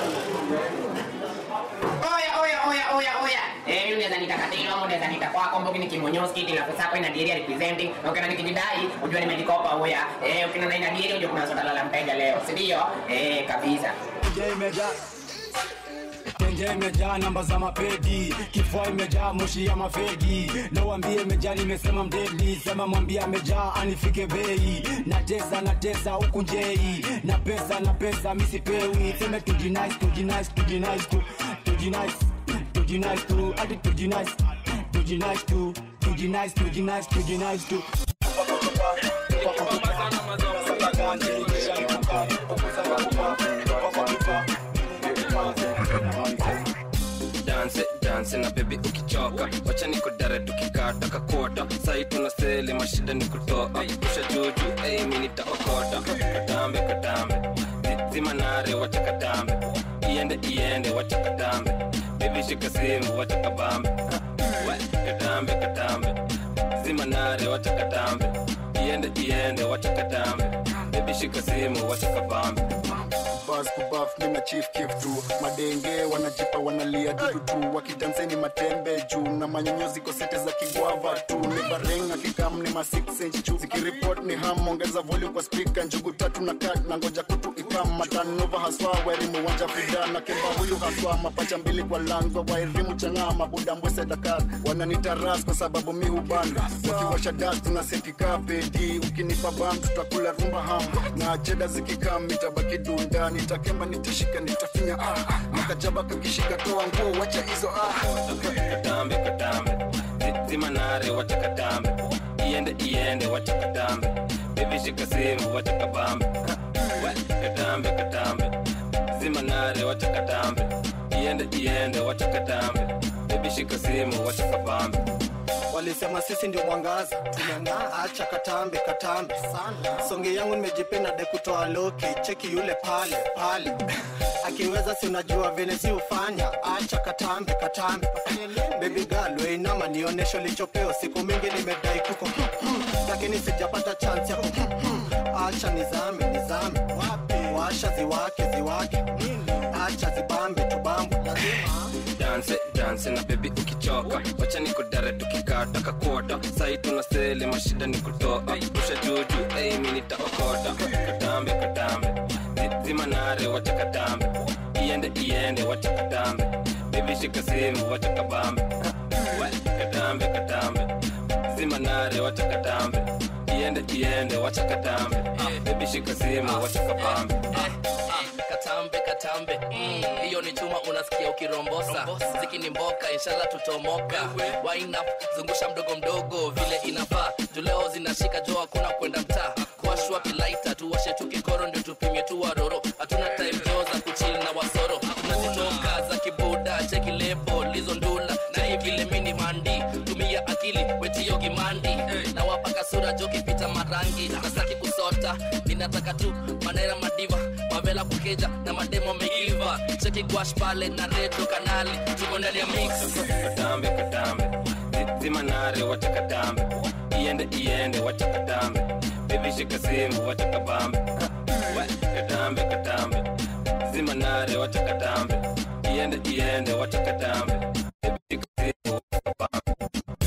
Oya, oya, oya, oya, oya. Eh, mimi unaweza nita Katilo, ama unaweza nita kwako, Mbogi ni Kimonyoski, ila pesa yako ina diary representing. Na ukiona nikijidai, ujue nimejikopa oya. Eh, ukiona na ina diary, ujue kuna swala la mteja leo, si ndio? Eh, kabisa. Keje imejaa Tenje imejaa namba za mapedi, kifua imejaa moshi ya mafegi. Nawambie imejaa, nimesema mdedi, sema mwambie amejaa anifike bei. Natesa natesa huku njei, na pesa na pesa misipewi. Seme tujinice tujinice tujinice tu tujinice tujinice tu hadi tujinice tujinice tu tujinice tujinice tujinice tu danse danse na bebi ukichoka wacha niko dare tukikata kakota sai tuna seli mashida ni kutoa kusha juju ei mi nitaokota katambe katambe Zi- zima nare wacha katambe iende iende wacha katambe bebi shika simu wacha kabambe Ha, we, katambe katambe zima nare wacha katambe iende iende wacha katambe bebi shika simu wacha kabambe bas kubaf mina chief kif tu madenge wanajipa wanalia dudu tu wakidanseni matembe juu na manyonyo ziko sete za kigwava tu ni barenga kikam ni ma 6 inch juu zikiripot ni ham ongeza volume kwa speaker njugu tatu na kat na ngoja kutu ikam matanova haswa wairimu wanja fida na kemba huyu haswa mapacha mbili kwa langwa wairimu chang'aa mabuda mbwese dakar wananitaras kwa sababu mi hubanda wakiwasha dust na setika pedi ukinipa bam tutakula rumba ham na cheda zikikam nitabaki dunda nitakemba nitashika nitafinya ah makajaba kakishika toa nguo wacha hizo ah katambe katambe Zi- zima nare wacha katambe iende iende wacha katambe bebi shika simu wacha kabambe We, katambe katambe zima nare wacha katambe iende iende wacha katambe bebi shika simu wacha kabambe walisema sisi ndio mwangaza tumeng'aa acha katambe katambe sana songe yangu nimejipenda de kutoa loki cheki yule pale pale akiweza si unajua vile si ufanya acha katambe katambe baby girl weinama nionyesho lichopeo siku mingi nimedai kuko lakini sijapata chance ya acha nizame nizame washa ziwake ziwake acha zibambe tubambe lazima danse danse na bebi ukichoka wacha nikudare tukikata kakota sai tuna sele mashida ni kutoa usha juju ei mi nitaokota katambe katambe Zi- zima nare wacha katambe iende iende wacha katambe bebi shika simu wacha kabambe We, katambe katambe zima nare wacha katambe iende iende wacha katambe bebi shika simu wacha kabambe katambe katambe Mm, hiyo ni chuma unasikia ukirombosa ziki ni mboka inshallah tutomoka Wind up, zungusha mdogo mdogo vile inafaa juleo zinashika jo hakuna kwenda mtaa kuashwa pilaita tuwashe tu kikoro ndio tupimie tu waroro hatuna time jo za kuchili na wasoro tunazitoka za kibuda cheki lebo lizo ndula na hii vile mini mandi tumia akili wetio gimandi na wapaka sura jo kipita marangi nasaki kusota ninataka tu manera madiva mavela kukeja na mademo meiva cheki gwash pale na redio kanali tuko ndani ya mix katambe katambe Zi- zima nare wacha katambe iende iende wacha katambe bebi shika simu wacha kabambe We, katambe katambe zima nare wacha katambe iende iende wacha katambe bebi shika simu wacha kabambe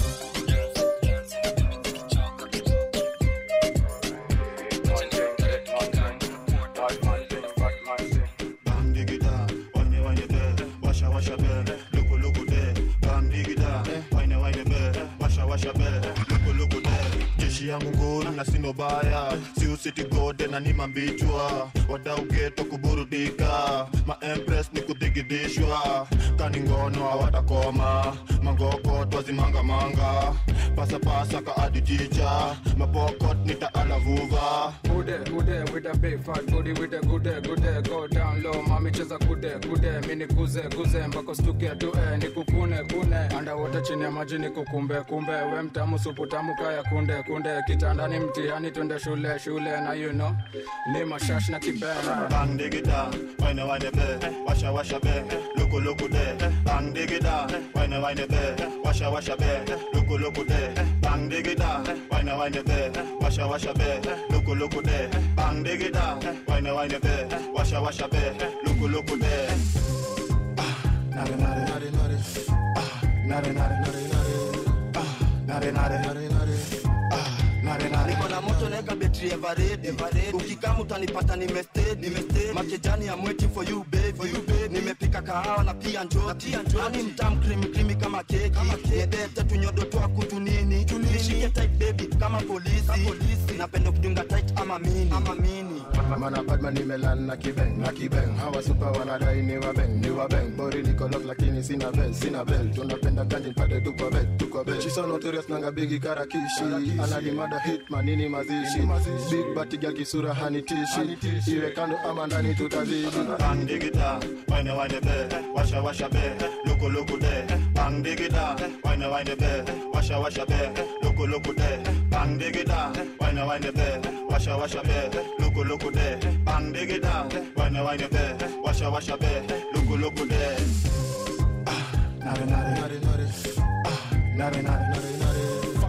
Bam digida, wine wine be, washa washa be, luku luku de. Bam digida, wine wine be, washa washa be, luku luku de. Jeshi yangu nguru na sino baya, si usiti gode na ni mambichwa. Wadau geto kuburudika, ma empress ni kudigidishwa. Kani ngono hawatakoma, mangoko twazimanga manga. Pasa pasa ka adi jicha, mapokot nita alavuva. Gude, gude, with a big fat booty, with a gude, gude, go down low, mami cheza gude, gude, mini kuze, kuze, mpaka stuke tue, nikukune, kune, underwater chini ya maji nikukumbe, kumbe, we mtamu, supu tamu, kaya kunde, kunde, kitandani mtihani, twende shule, shule, na you know, ni mashash na kipena. Bang digida, wine wine be, washa washa be, luku luku de. Bang digida, wine wine be, washa washa be, luku luku de. Bang digida, wine wine be, washa washa be, luku luku de. Bang digida, wine wine be, washa washa be, luku luku de. Ah, nare nare nare nare. Ah, nare nare nare nare. Ah, nare nare nare nare. Ah, nare nare. niko na moto naeka betri eveready ukikama utanipata nimestedi makejani ya mweti for you baby nimepika kahawa na pia njoki ani mtam krimi krimi kama keki nedete tunyodo twa kutu nini nishike tight baby kama polisi napenda kudunga tight ama mini ama mini mana badman nimelan na kibeng na kibeng hawa supa wanadai ni wabeng ni wabeng bori niko lock lakini sina bel sina bel tunapenda ganji pade tuko bed tuko bed she's so notorious nanga bigi karakishi anadimada hitman nini mazishi big bati girl kisura hanitishi iwe kando ama ndani tutazidi bang digida wine wine be washa washa be loko loko de bang digida wine wine be washa washa be loko loko de bang digida wine wine be washa washa be loko loko de bang digida wine wine be washa washa be loko loko de ah nare nare nare nare ah nare nare nare nare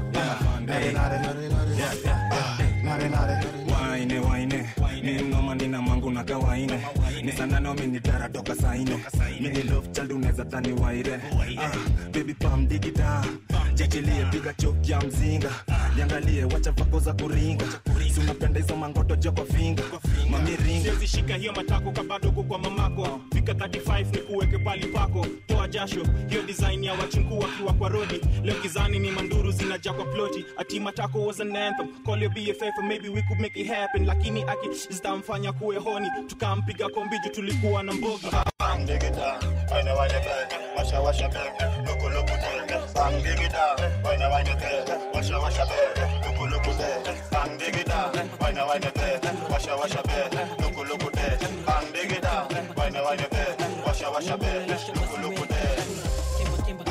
nare nare nare nare ah nare nare waine waine ni ngoma nina mangu unakaa waine ni sanano minitara toka saine mini love child unaweza dhani waire ah, baby pam digida jechilie piga choki ya mzinga niangalie wacha vako za kuringa si unapenda hizo mangoto joko finga mamiringa siwezi shika hiyo matako kabado kwa mamako fika 35 ni kuweke pali pako toa jasho hiyo design ya wachinku wakiwa kwa rodi leo gizani ni manduru zinaja kwa ploti ati matako was an anthem call your bff and maybe we could make it happen lakini aki zitamfanya kuwe honi tukampiga kombiju tulikuwa na mbogi Bang digida, wine wine bang, washa washa bang, loko loko bang. Bang digida, wine wine bang, washa washa bang, loko loko bang. Bang digida, wine wine bang, washa washa bang, loko loko bang. Bang digida, wine wine bang, washa washa bang, loko loko bang.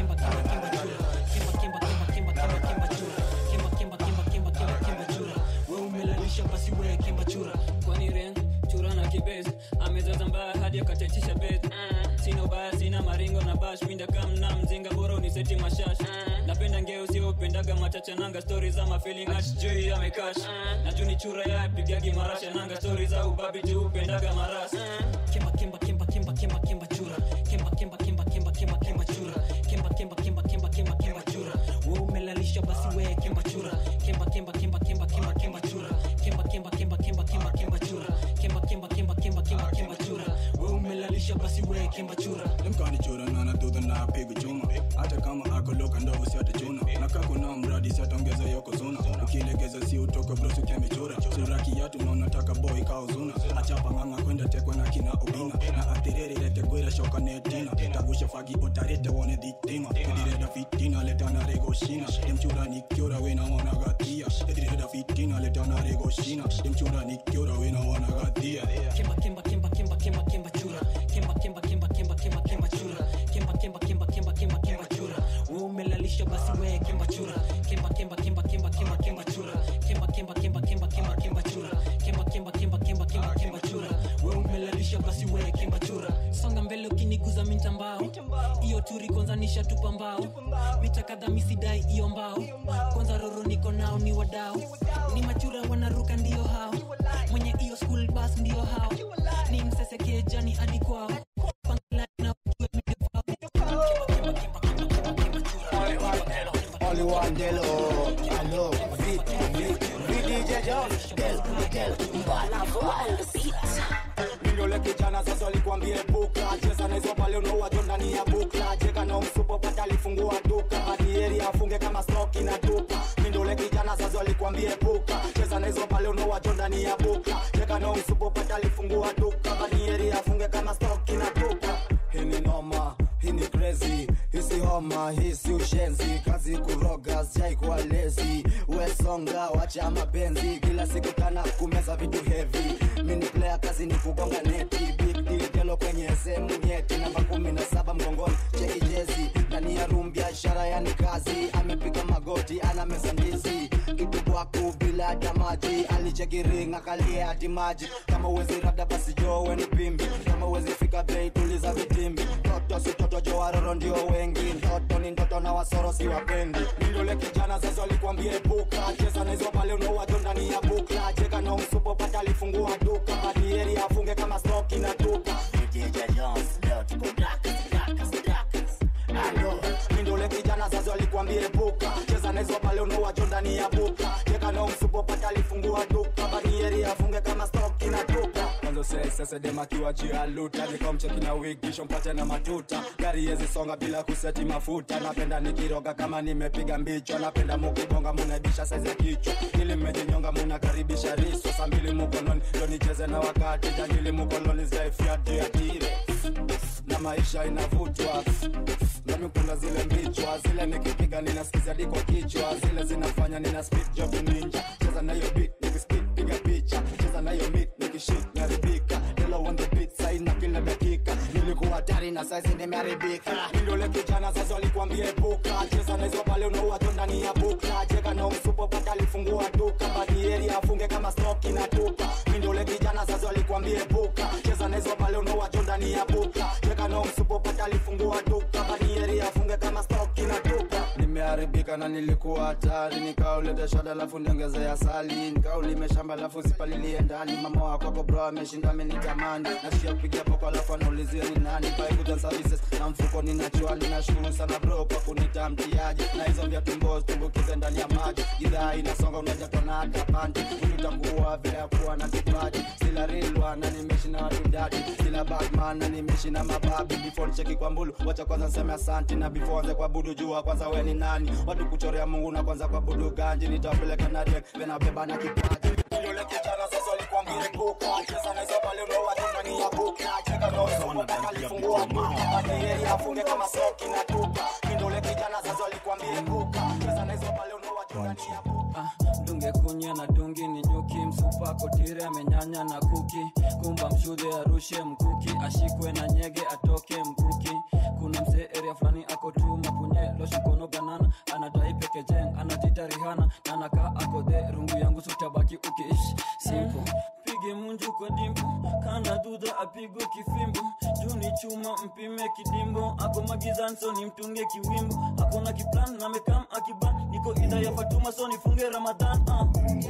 umelalisha basi we kimba chura kwani ren chura na kibes amezaza mbaya hadi akachachisha bes sina ubaya sina maringo na bash winda kamna mzinga bora uniseti mashash napenda ngeo sio upendaga machacha nanga stori za mafeeling ash juu ya mekash na juu ni chura ya pigagi marasha nanga stori za ubabi juu upendaga maras kimba kimba kimba kimba kimba kimba chura kimba kimba kimba kimba kimba kimba chura kimba kimba kimba kimba kimba kimba chura wewe umelalisha basi we kimba chura kimba kimba kimba kimba kimba kimba chura kimba kimba kimba kimba kimba kimba chura kimba kimba kimba kimba kimba kimba chura wewe umelalisha basi we kimba chura lemkani chura nana dudha na apigu chuma hata kama akoloka ndogo si atachuna na kako na mradi si ataongeza yoko zuna ukilegeza si utoka brosi ukiamechura sura kiatu na unataka boy kaozuna achapa ng'ang'a kwenda tekwa na kina ubina na atiriri lete gwira shoka netina tagusha fagi utarete wone dhitima edireda fitina letana regoshina demchura nikiora wena wana gatia edireda fitina letana regoshina demchura nikiora wena wana gatia kimba kimba kimba kimba kimba kimba chura kimba kimba kimba kimba kimba kimba chura kimba kimba kimba kimba kimba kimba chura wewe umelalisha basi we kimba chura kimba kimba kimba kimba kimba kimba chura kimba kimba kimba kimba kimba kimba chura kimba kimba kimba kimba kimba kimba chura wewe umelalisha basi we kimba chura songa mbele ukiniguza mintambao hiyo turi kwanza nishatupa mbao mita kadha misidai iyo mbao kwanza roro niko nao ni wadao ni machura wanaruka ndio hao mwenye hiyo school bus ndio hao ni msesekee jani hadi kwao Pangala na ujue mimi Only one Delo, hello, beat, beat, beat DJ Jones, Del, Del, Mbala, on the beat. Mindole kijana sasa alikwambia epuka cheza na hizo pale unaua tu ndani ya bukla cheka na msupo pata alifungua duka badieri afunge kama stoki na tupa Mindole kijana sasa alikwambia epuka cheza na hizo pale unaua tu ndani ya bukla cheka na msupo pata alifungua duka badieri afunge kama stoki na tupa hii ni noma hii ni crazy hisi homa hisi ushenzi kazi kuroga sijaikuwa lezi wesonga wacha mapenzi kila siku tana kumeza vitu hevi mini player kazi ni kugonga neti big deal gelo kwenye sehemu nyeti namba kumi na saba mgongoni cheki jezi ndani ya room biashara yani kazi amepiga magoti ana meza ndizi kitu kwaku bila hata maji alicheki ring akalia hati maji kama uwezi rada basi jowe ni pimbi kama uwezi fika bei tuliza vitimbi toto si toto jo waroro ndio wengi ndoto ni ndoto na wasoro si wapendi mindole kijana sasa alikwambia epuka cheza na hizo pale unaowajo ndani ya bukla cheka na msupo pata alifungua duka badieri afunge kama stoki na tuka DJ Jones leo tuko blackers, blackers, blackers. Alo, mindole kijana sasa alikwambia epuka cheza na hizo pale unaowajo ndani ya bukla cheka na msupo pata alifungua duka badieri afunge kama stoki na tuka kwanza sei sasa dem akiwa jia luta nikomcheki na wigisho mpate na matuta gari yezi songa bila kuseti mafuta napenda nikiroga kama nimepiga mbicho napenda mukibonga munaibisha saizi ya kichwa ili mmejinyonga munakaribisha riso saa mbili mukononi ndo nicheze na wakati jangili mukoloni zaifyatiatire na maisha inavutwa nami kuna zile mbichwa zile nikipiga ninaskiza diko kichwa zile zinafanya nina speed job ninja cheza na hiyo beat nikispit piga picha cheza na hiyo beat nikishit naribika Hello on the beat saina kila dakika nilikuwa hatari na saizi nimeharibika mindole kijana sasa alikwambia epuka cheza na hizo pale unaua tu ndani ya bukla cheka na msupo pata alifungua duka badieri afunge kama stoki na tupa mindole kijana sasa alikwambia epuka cheza na hizo pale unaua tu ndani ya bukla cheka na msupo pata alifungua duka badieri afunge kama stoki na tupa ikaharibika na nilikuwa hatari nikauleta shada alafu niongezea asali nikaulime shamba alafu sipalilie ndani mama wakwako bro ameshinda amenitamani nashia kupigia poko alafu anaulizia ni nani Buy services na mfuko ninachwali nashukuru sana bro kwa kunita mtiaji na hizo vya tumbo tumbukize ndani ya maji idhaa inasonga unaja tona hata panti utakuwa vile ya kuwa na kipaji sila rilwa na nimeishi na watu dadi sila batman na nimeishi na mababi before nicheki kwa mbulu wacha kwanza nseme asanti na before anze kwa budu jua kwanza we ni nani watu kuchorea mungu na kwanza kwa budu ganji nitawapeleka na dek venabeba na kipaji yule kijana sasa alikuwa mgiripuka cheza na hizo pale unaoa tu ndani ya buka cheka na usomo akalifungua buka hadi yeye afunge kama soki na tupa kindole kijana sasa alikuwa mgiripuka cheza na hizo pale unaoa tu ndani ya dunge kunya na dungi ni nyuki msupa kotire amenyanya na kuki kumba mshudhe arushe mkuki ashikwe na nyege atoke mkuki kuna msee area fulani ako tu mapunye loshukono banana anadai pekejeng anajita rihana na anakaa akodhe rungu yangu sutabaki ukiishi simple pige munju kwa dimbo kana dudha apigwe kifimbo juu ni chuma mpime kidimbo ako magizanso ni mtunge kiwimbo akona kiplan na mekam akiban niko idha ya fatuma so nifunge ramadhan uh.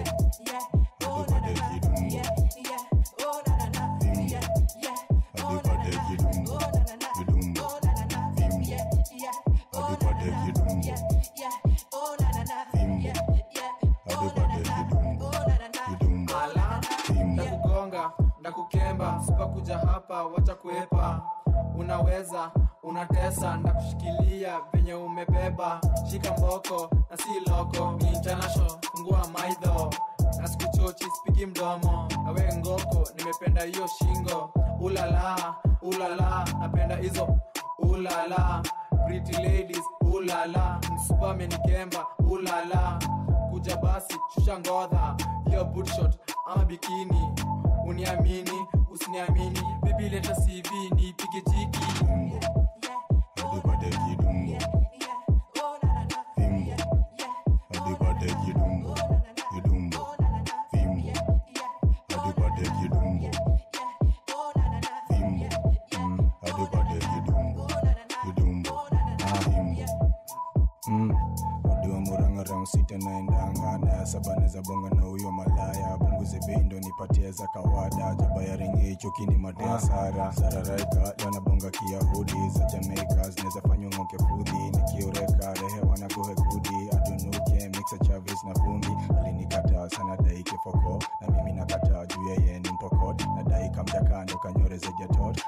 ndakugonga ndakukemba sipakuja hapa wacha kuepa unaweza unatesa ndakushikilia venye umebeba shika mboko na si loko ni international fungua maidho na sikuchochi spigi mdomo nawe ngoko nimependa hiyo shingo ulala ulala napenda hizo ulala pretty ladies ulala msupa amenikemba ulala kuja basi shusha ngodha hiyo bootshot ama bikini uniamini usiniamini bibi leta cv niipige jiki adipate kidungo fimbo adipate kidungo kidungo fimbo adipate kidungo fimbo mm, adipate kidungo kidungo ah, fimbo mm. Odiwa muranga round sita naendanga na saba neza bonga na huyo malaya punguze bendo nipatie za kawada jaba ya ringi hicho kini madea sara sararaika lana bonga kiyahudi za jamaica zinaweza fanywa ng'oke fudhi nikioreka rehe wanagohe kudi atunuke mixa chavis na vumbi alinikataa sana daike foko na mimi nakataa juu yeye ni mpokot na daika mjakando kanyore zejatot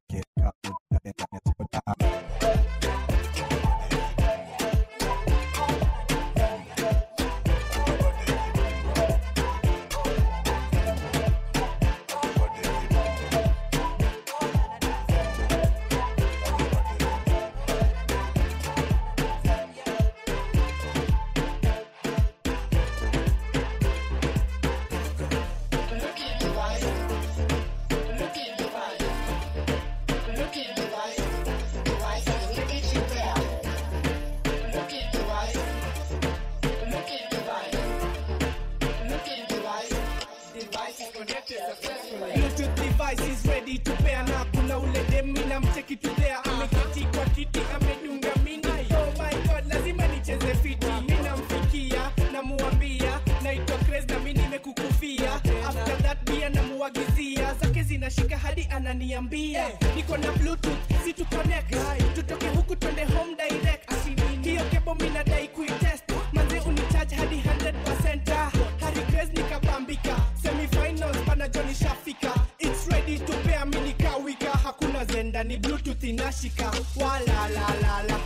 Bluetooth device is ready to pair na kuna ule demi na mcheki tudea ameketi kwa kiti amedunga mini oh my god lazima nicheze fiti ninamfikia namuambia naitwa Craze na mimi nimekukufia after that pia namuagizia zake zinashika hadi ananiambia niko na bluetooth si tu connect tutoke huku twende home direct hiyo kebo mimi nadai kuitest manze unicharge hadi 100% Harry Craze nikabambika semifinals pana Johnny Shafika it's ready to pair mimi nikawika hakuna zenda ni bluetooth inashika wala la la la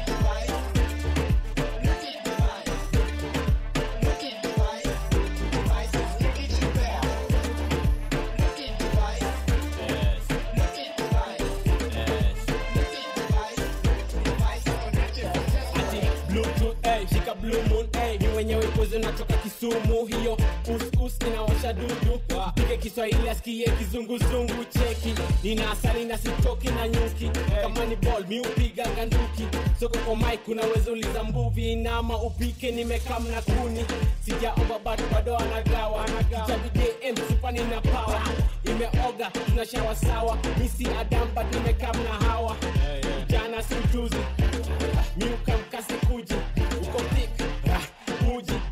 ati bluetooth hey, shika blue moon hey, ni mwenyewe kozi natoka kisumu hiyo uskus inawasha dudu pige kiswahili asikie kizunguzungu cheki nina asali na sitoki na nyuki kama ni ball mi upiga ganduki soko kwa mike unaweza uliza mbuvi nama upike nimekam na kuni sijaomba bado bado anagawa kitabu dm supani na power imeoga tunashawa sawa misi adam but nimekam na hawa jana si ujuzi miuka mkasi kuji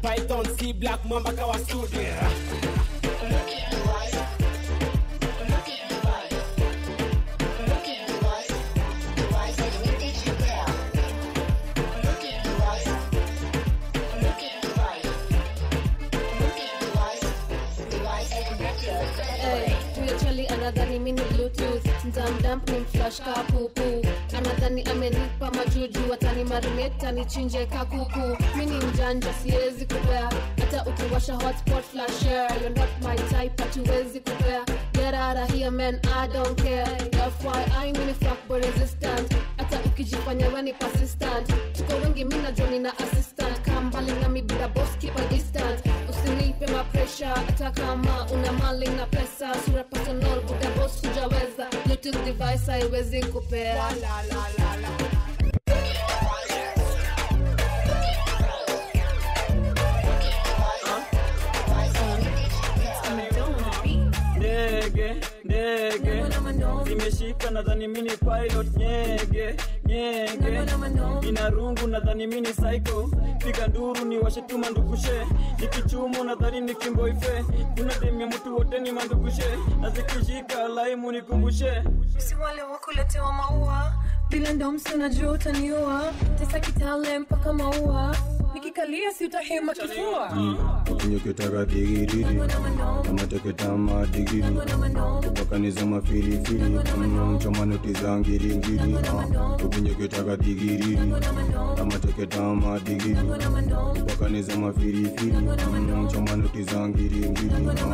python c black mamba kawa studio Hey, huyo chali anadhani mini bluetooth mtamdamp ni mflash ka pupu anadhani amenipa majuju watani marinate anichinje kakuku mini mjanja siwezi kupea hata ukiwasha hotspot flash share you're not my type hatuwezi kupea get out of here man i don't care fyi mini fuckboy resistant hata ukijifanya weni persistent tuko wengi mi najua nina assistant kaa mbali nami bila boss keep a distance usinipe mapresha hata kama una mali na pesa sura personal buda boss hujaweza bluetooth device haiwezi kupea ndege ndege zimeshika nadhani mini pilot nyege nyege ina rungu nadhani mini psycho piga nduru ni washetuma ndugushe nikichumu nadhani ni kimboife kuna demya mtu wote ni mandugushe na zikishika laimu nikumbushe si wale wakuletewa maua vile ndo msi unajua utaniua tesa kitale mpaka maua nikikalia si utahema kifua ukinyoketaka digiriri amateketama digiri kupakaniza mafirifiri chomanoti za ngiringiri ukinyoketaka digiriri amateketama digiri kupakaniza mafirifiri chomanoti za ngiringiri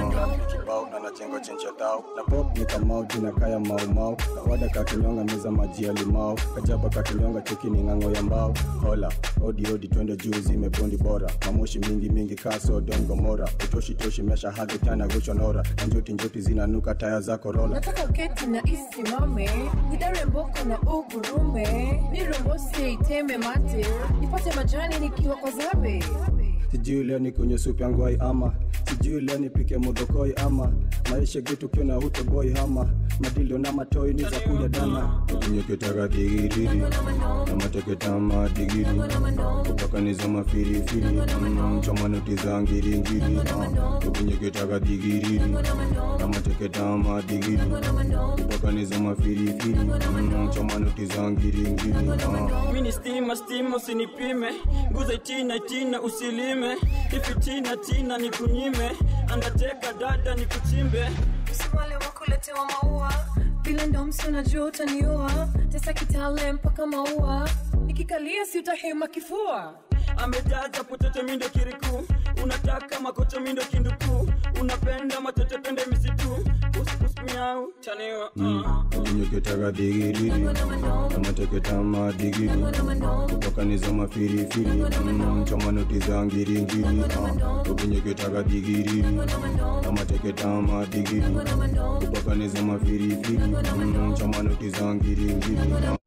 kibao na nachenga chencha tao na pop ni kamau jina kaya maumau kawada kakinyonga meza maji ya limau kajaba kakinyonga cheki ni ng'ang'o ya mbao hola odi odi twende juu zimebondi bora mamoshi mingi mingi kaso don gomora utoshi toshi mesha hadhi tana goshonora na njoti njoti zinanuka taya za korola nataka uketi na isimame nidare mboko na ugurume nirombose iteme mate nipate majani nikiwa kwa zabe sijui leo ni kwenye supu yangu ai ama sijui leo nipike modokoi ama maisha gitu kiona hutoboi hama madilo na matoi ni za kuya dana ukinyoketaka digiriri na mateketama digiri kupakaniza mafirifiri chomanoti za ngiringiri ukinyoketaka digiriri na mateketama digiri kupakaniza mafirifiri chomanoti za ngiringiri mini stima stima usinipime nguza itina itina usilime ifitina tina nikunyime andateka dada nikuchimbe si wale wakuletewa maua vile ndo msi unajua utaniua tesa kitale mpaka maua nikikalia si utahema kifua amejaza pochocho mindo kiriku unataka makocho mindo kinduku unapenda matoto pende misitu usmiau chaniwa ukinyoketaka digiriri na mateketama digiri kupakaniza mafirifiri chomanoti za ngiringiri ukinyoketaka digiriri na mateketama digiri kupakaniza mafirifiri chomanoti za ngiringiri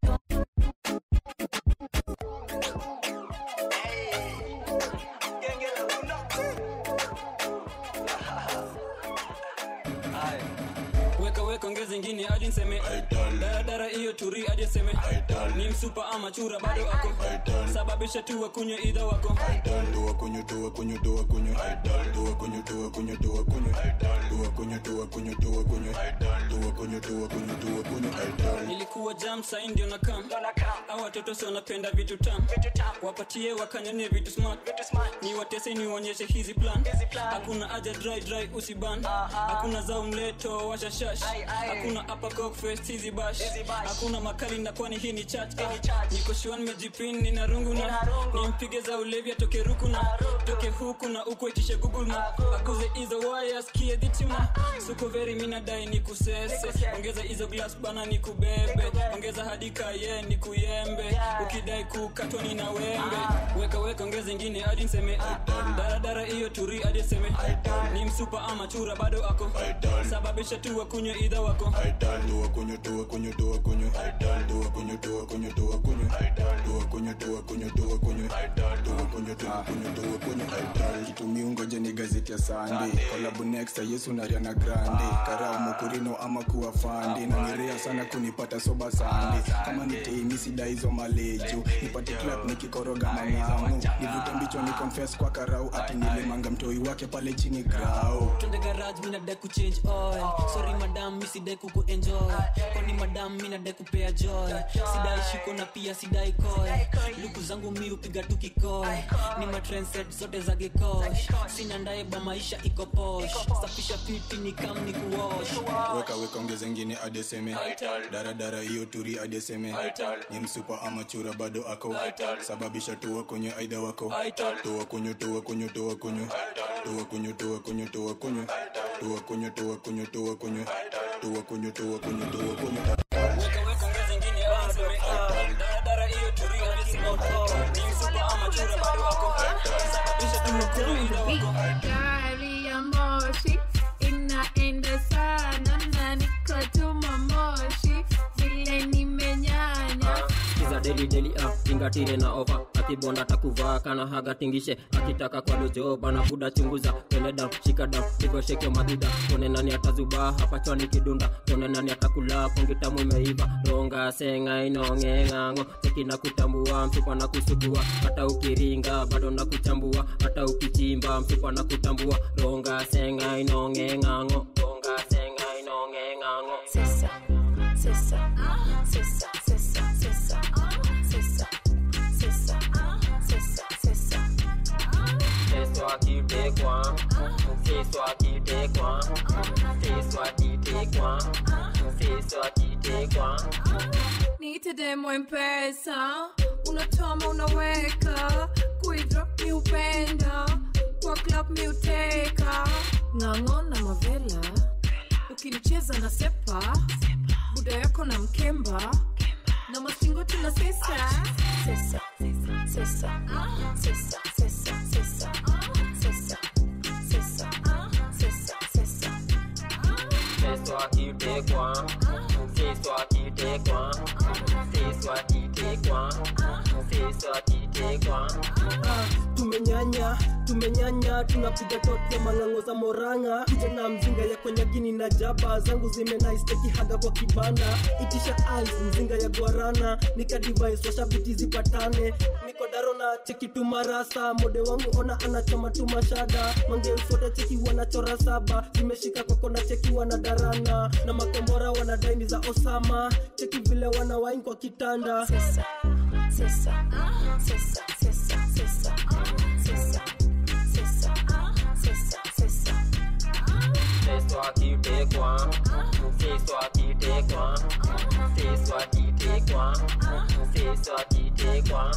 weka weka ongeza ingine hadi nseme daradara hiyo turi hadi nseme ni msupa ama chura bado ako sababisha tu wakunywe idha wako Dua kunyo, dua kunyo, dua kunyo. Dua kunyo, dua kunyo, dua kunyo. Dua kunyo, dua kunyo, dua kunyo. Dua kunyo, dua kunyo, dua kunyo. nilikuwa jam sai ndio na kam au watoto si wanapenda vitu tam wapatie wakanyonye vitu smart ni watese niwaonyeshe hizi plan hakuna haja dry dry usiban hakuna za umleto washashash hakuna upper cock fest hizi bash hakuna makali na kwani hii ni chat niko shua nimejipin nina rungu na nimpige za ulevi atoke ruku na toke huku na uko itishe google na akuze hizo wires kie dhituna suko veri minadai ni kusese ongeza hizo glass bana ni kubebe ongeza hadi kaye ni kuyembe ukidai kukatwa ni na wembe weka weka ongeza ingine hadi nseme daradara hiyo turi hadi seme ni msupa ama chura bado ako Saba sababisha tu wakunywe idha wako Aidal, dua kunyo, dua kunyo, dua kunyo. Aidal, dua kunyo, dua kunyo, dua kunyo. Aidal, dua kunyo, dua kunyo, dua kunyo. Aidal, dua kunyo, dua kunyo, dua kunyo. Aidal, kitumia ungoje ni gazeti ya sande kolabu next ya yesu na riana grande karau mokurino ama kuwa fandi na nirea sana kunipata soba sande kama ni teini sida hizo maleju nipate clap nikikoroga mangamu nivute mbicho ni confess kwa karau ati nilimanga mtoi wake pale chini grau twende garage mina dai kuchange oil sorry madam mi sidai kuku enjoy kwani madam mi nadai kupea joy sidai shiko na pia sidai koy luku zangu mi upiga tu kikoy ni matrenset zote za gekosh sina ndaye ba maisha iko posh safisha fiti ni kam ni kuwash weka weka ongeze ngine adeseme daradara hiyo turi adeseme ni msupa ama chura bado ako sababisha tuwa kwenye aidha wako tuwa kunyo tuwa kunyo tuwa kunyo tuwa kunyo tuwa kunyo tuwa kunyo tuwa kunyo tuwa kunyo tuwa kunyo tuwa kunyo tuwa kunyo tuwa kunyo Gari ya moshi inaenda sana na niko tuma moshi vile nimenyanya kiza deli deli ah, tingatire na ova akibonda takuvaa kana haga tingishe akitaka kwa lojo bana buda chunguza tene dam shika dam hivyo sheke maduda tone nani atazubaa hapa chwani kidunda tone nani atakula pongitamu imeiva ronga senga inongeng'ang'o cheki na kutambua mfupa na kusugua hata ukiringa bado na kuchambua hata ukichimba mfupa na kutambua ronga senga inongeng'ang'o ronga senga inongeng'ang'o Sisa, sisa, sisa, sisa, sisa, sisa, sisa, sisa, sisa. Feso akitekwa, feso akitekwa, feso akitekwa, feso akitekwa. niite demo mpesa unatoma unaweka kuidrop mi upenda kwa club mi uteka ng'ang'o na mavela ukinicheza na sepa buda yako na mkemba na mashingo tuna sesa Sisa, sisa, sisa, sisa, sisa, sisa, sisa, sisa, sisa. Feso akitekwa, feso akitekwa, feso akitekwa, feso akitekwa. tumenyanya tumenyanya tunapiga tote mang'ang'o za moranga kijana mzinga ya kwenye gini na jaba zangu zimenaisteki haga kwa kibanda itisha ice mzinga ya guarana nikadivais washabiti zipatane niko daro na cheki tumarasa mode wangu ona anachoma tumashada mangeusote cheki wanachora saba zimeshika kwako na cheki wanadarana na makombora wanadaini za osama cheki vile wanawain kwa kitanda Sisa, sisa, sisa, sisa, sisa, sisa, sisa, sisa, sisa. Feso akitekwa, feso akitekwa, feso akitekwa, feso akitekwa.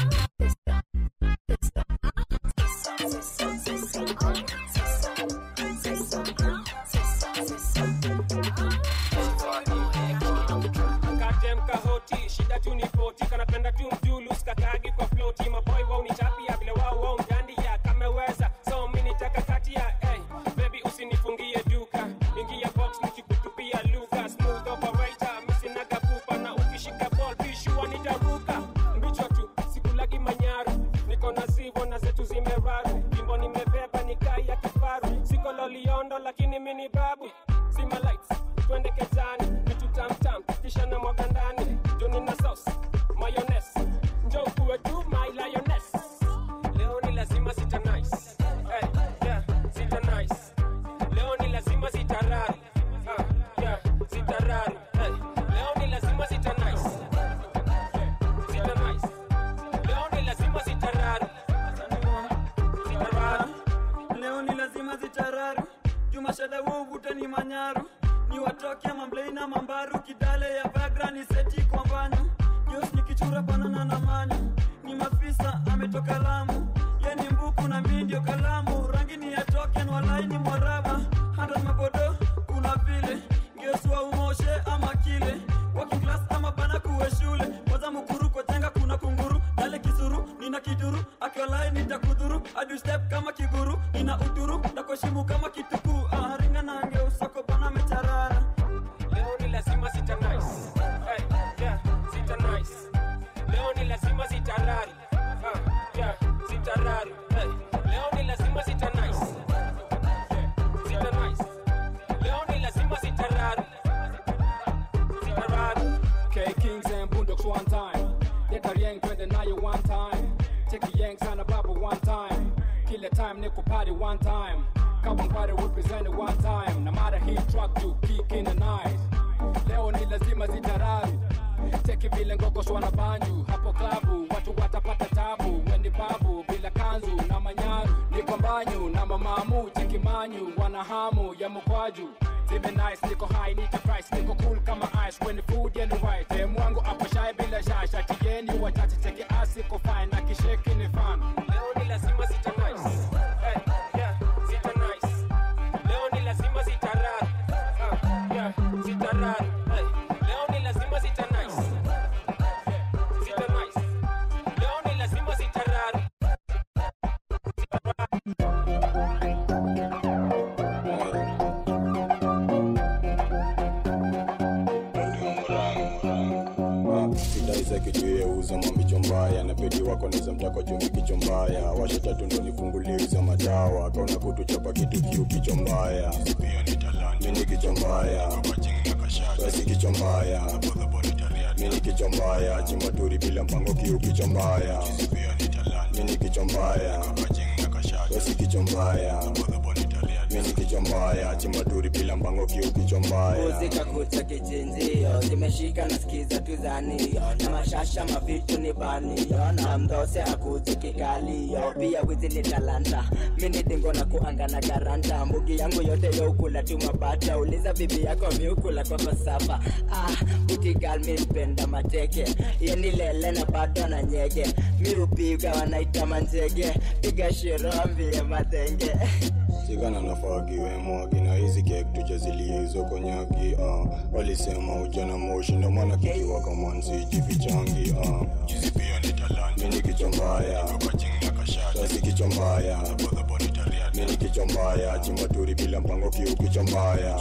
Katem kahoti shida tu ni poti kanapenda tu mjulus kakagi kwa floti maboy wao ni chapia vile wao wao mdandia kameweza so mimi nitaka kati ya hey, baby usinifungie duka ingia box nikikutupia lugha smooth operator misinaga pupa na ukishika ball bishua nitaruka mbichwa tu sikulagi manyaru niko na zivo na zetu zimeraru jimbo nimebeba ni kai ya kifaru siko loliondo lakini mini babu zima lights twende kezani vitu tamtam kisha na mwaga ndani juni na sauce mayonnaise njo kuwe tu my lioness leo ni lazima sita nice hey, yeah, sita nice leo ni lazima sitararu uh, yeah, sitararu hey, leo ni lazima sita nice sita nice leo ni lazima sitararu Sitararu. leo ni lazima zitararu jumashada wuvute ni manyaru ni watoke mamblei na mambaru kidale ya vagra ni seti kwa mbanyu jos nikichura banana na manyu ni mafisa ametoka lamu ye ni mbuku na mi ndio kalamu rangi ni ya token walai ni mwaraba hata mabodo kuna vile ngeswa umoshe ama kile working class ama bana kuwe shule kwanza mukuru kwa jenga kuna kunguru dale kisuru nina kiduru akiwalai nitakudhuru adu step kama kiguru nina uduru na kuheshimu kama kitukuu ah, ringa nange usako bana mecha ile time niko party one time Carbon party represent it one time na mara hii track to kick in the night leo ni lazima zitarari cheki vile ngokos wana banju hapo klabu watu watapata tabu weni babu bila kanzu na manyaru niko mbanyu na mamamu cheki manyu wana hamu ya mkwaju Zime nice, niko high, niko price, niko cool kama ice When the food and the right, eh, mwangu hapo shy bila shy Shati yeni wachache cheki asi ko fine, na kisheki ni fan Leo ni lazima sita nice hey, yeah, sita nice Leo ni lazima sita rari uh, yeah, sita rari hey, Leo ni lazima sita nice Sita nice Leo ni lazima sita rari sidaiza kitu uza mamicho mbaya na pedi wako neza mtako chumbi kicho mbaya washa tatu ndo nifunguliza madawa kaona kutuchapa kitu kiu kicho mbaya mini kicho mbaya basi kicho mbaya mini kicho mbaya chimbaturi bila mpango kiu kicho mbaya mini kicho mbaya basi kicho mbaya mini kicho mbaya chimbaturi bila mpango kiu kicho mbaya muzika kucha kichinjio zimeshika na skiza tuzanio na mashasha mavitu ni banio na mdose akuzi kikalio pia wizi ni talanta mini dingo na kuanga na garanta mbugi yangu yote youkula tu mabata uliza bibi yako miukula kwa kosafa ah, butigal mi mpenda mateke yeni lele na bado na nyege mi upiga wanaita manjege piga shirombi ya matenge sigana nafagi wemwagi na hizi kek tujazilie hizo konyagi uh. walisema ujana moshi ndo maana kikiwa kamanzi jifichangi uh. mini kicho mbaya basi kicho mbaya mini kicho mbaya chimbaturi bila mpango kiu kicho mbaya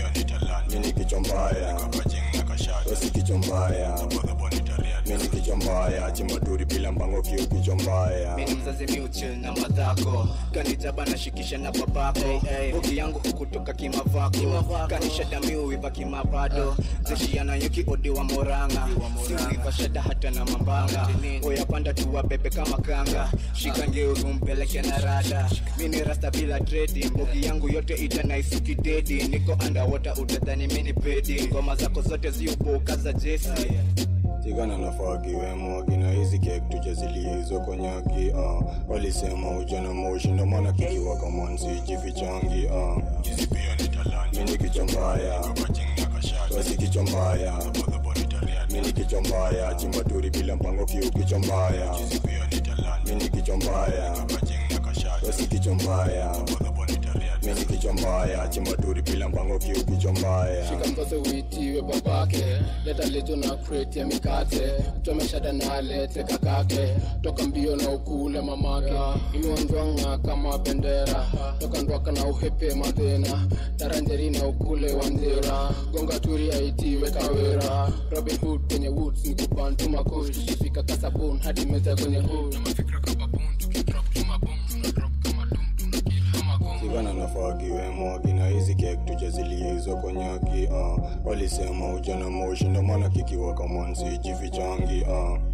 mini kicho mbaya basi kicho mbaya mini kicho mbaya chimbaturi bila mpango kiu kicho mbaya mini mzazi miuchil na madhako kanijaba nashikisha na babako bogi yangu hukutoka kimavako kanisha damiuiva kimabado zeshiana yuki odi wa moranga siuiva shada hata na mambanga oyapanda tuwa bebe kama kanga shika ngeuzu mpeleke na rada mini rasta bila tredi mbogi yangu yote itanaisuki dedi niko andawota utadhani mini pedi ngoma zako zote ziuboka za jesi tigana nafagi wemwagi na hizi kek tujazilie hizo konyagi uh. walisema ujana moshi ndo maana kikiwa kamanzi jifichangi uh. mini kicho mbaya basi kicho mbaya mini kicho mbaya chimbaturi bila mpango kiu kicho mbaya mini kicho mbaya basi kicho mbaya mini kicho mbaya chimbaturi bila mpango kiu kicho mbaya shika mkose uitiwe babake leta leto na kreti ya mikate chomeshada na alete kakake toka mbio na ukule mamake imeonjwanga kama bendera toka ndwaka na uhepe madhena taranjeri na ukule wanjera gonga turi aitiwe kawera robin hood kwenye woods ni kubantu makush fika kasabun hadi meza kwenye hood sigana nafagi wemwagi na hizi kek tujazilie hizo konyagi uh. walisema ujana moshi ndo maana kikiwa kamanzi jifichangi uh.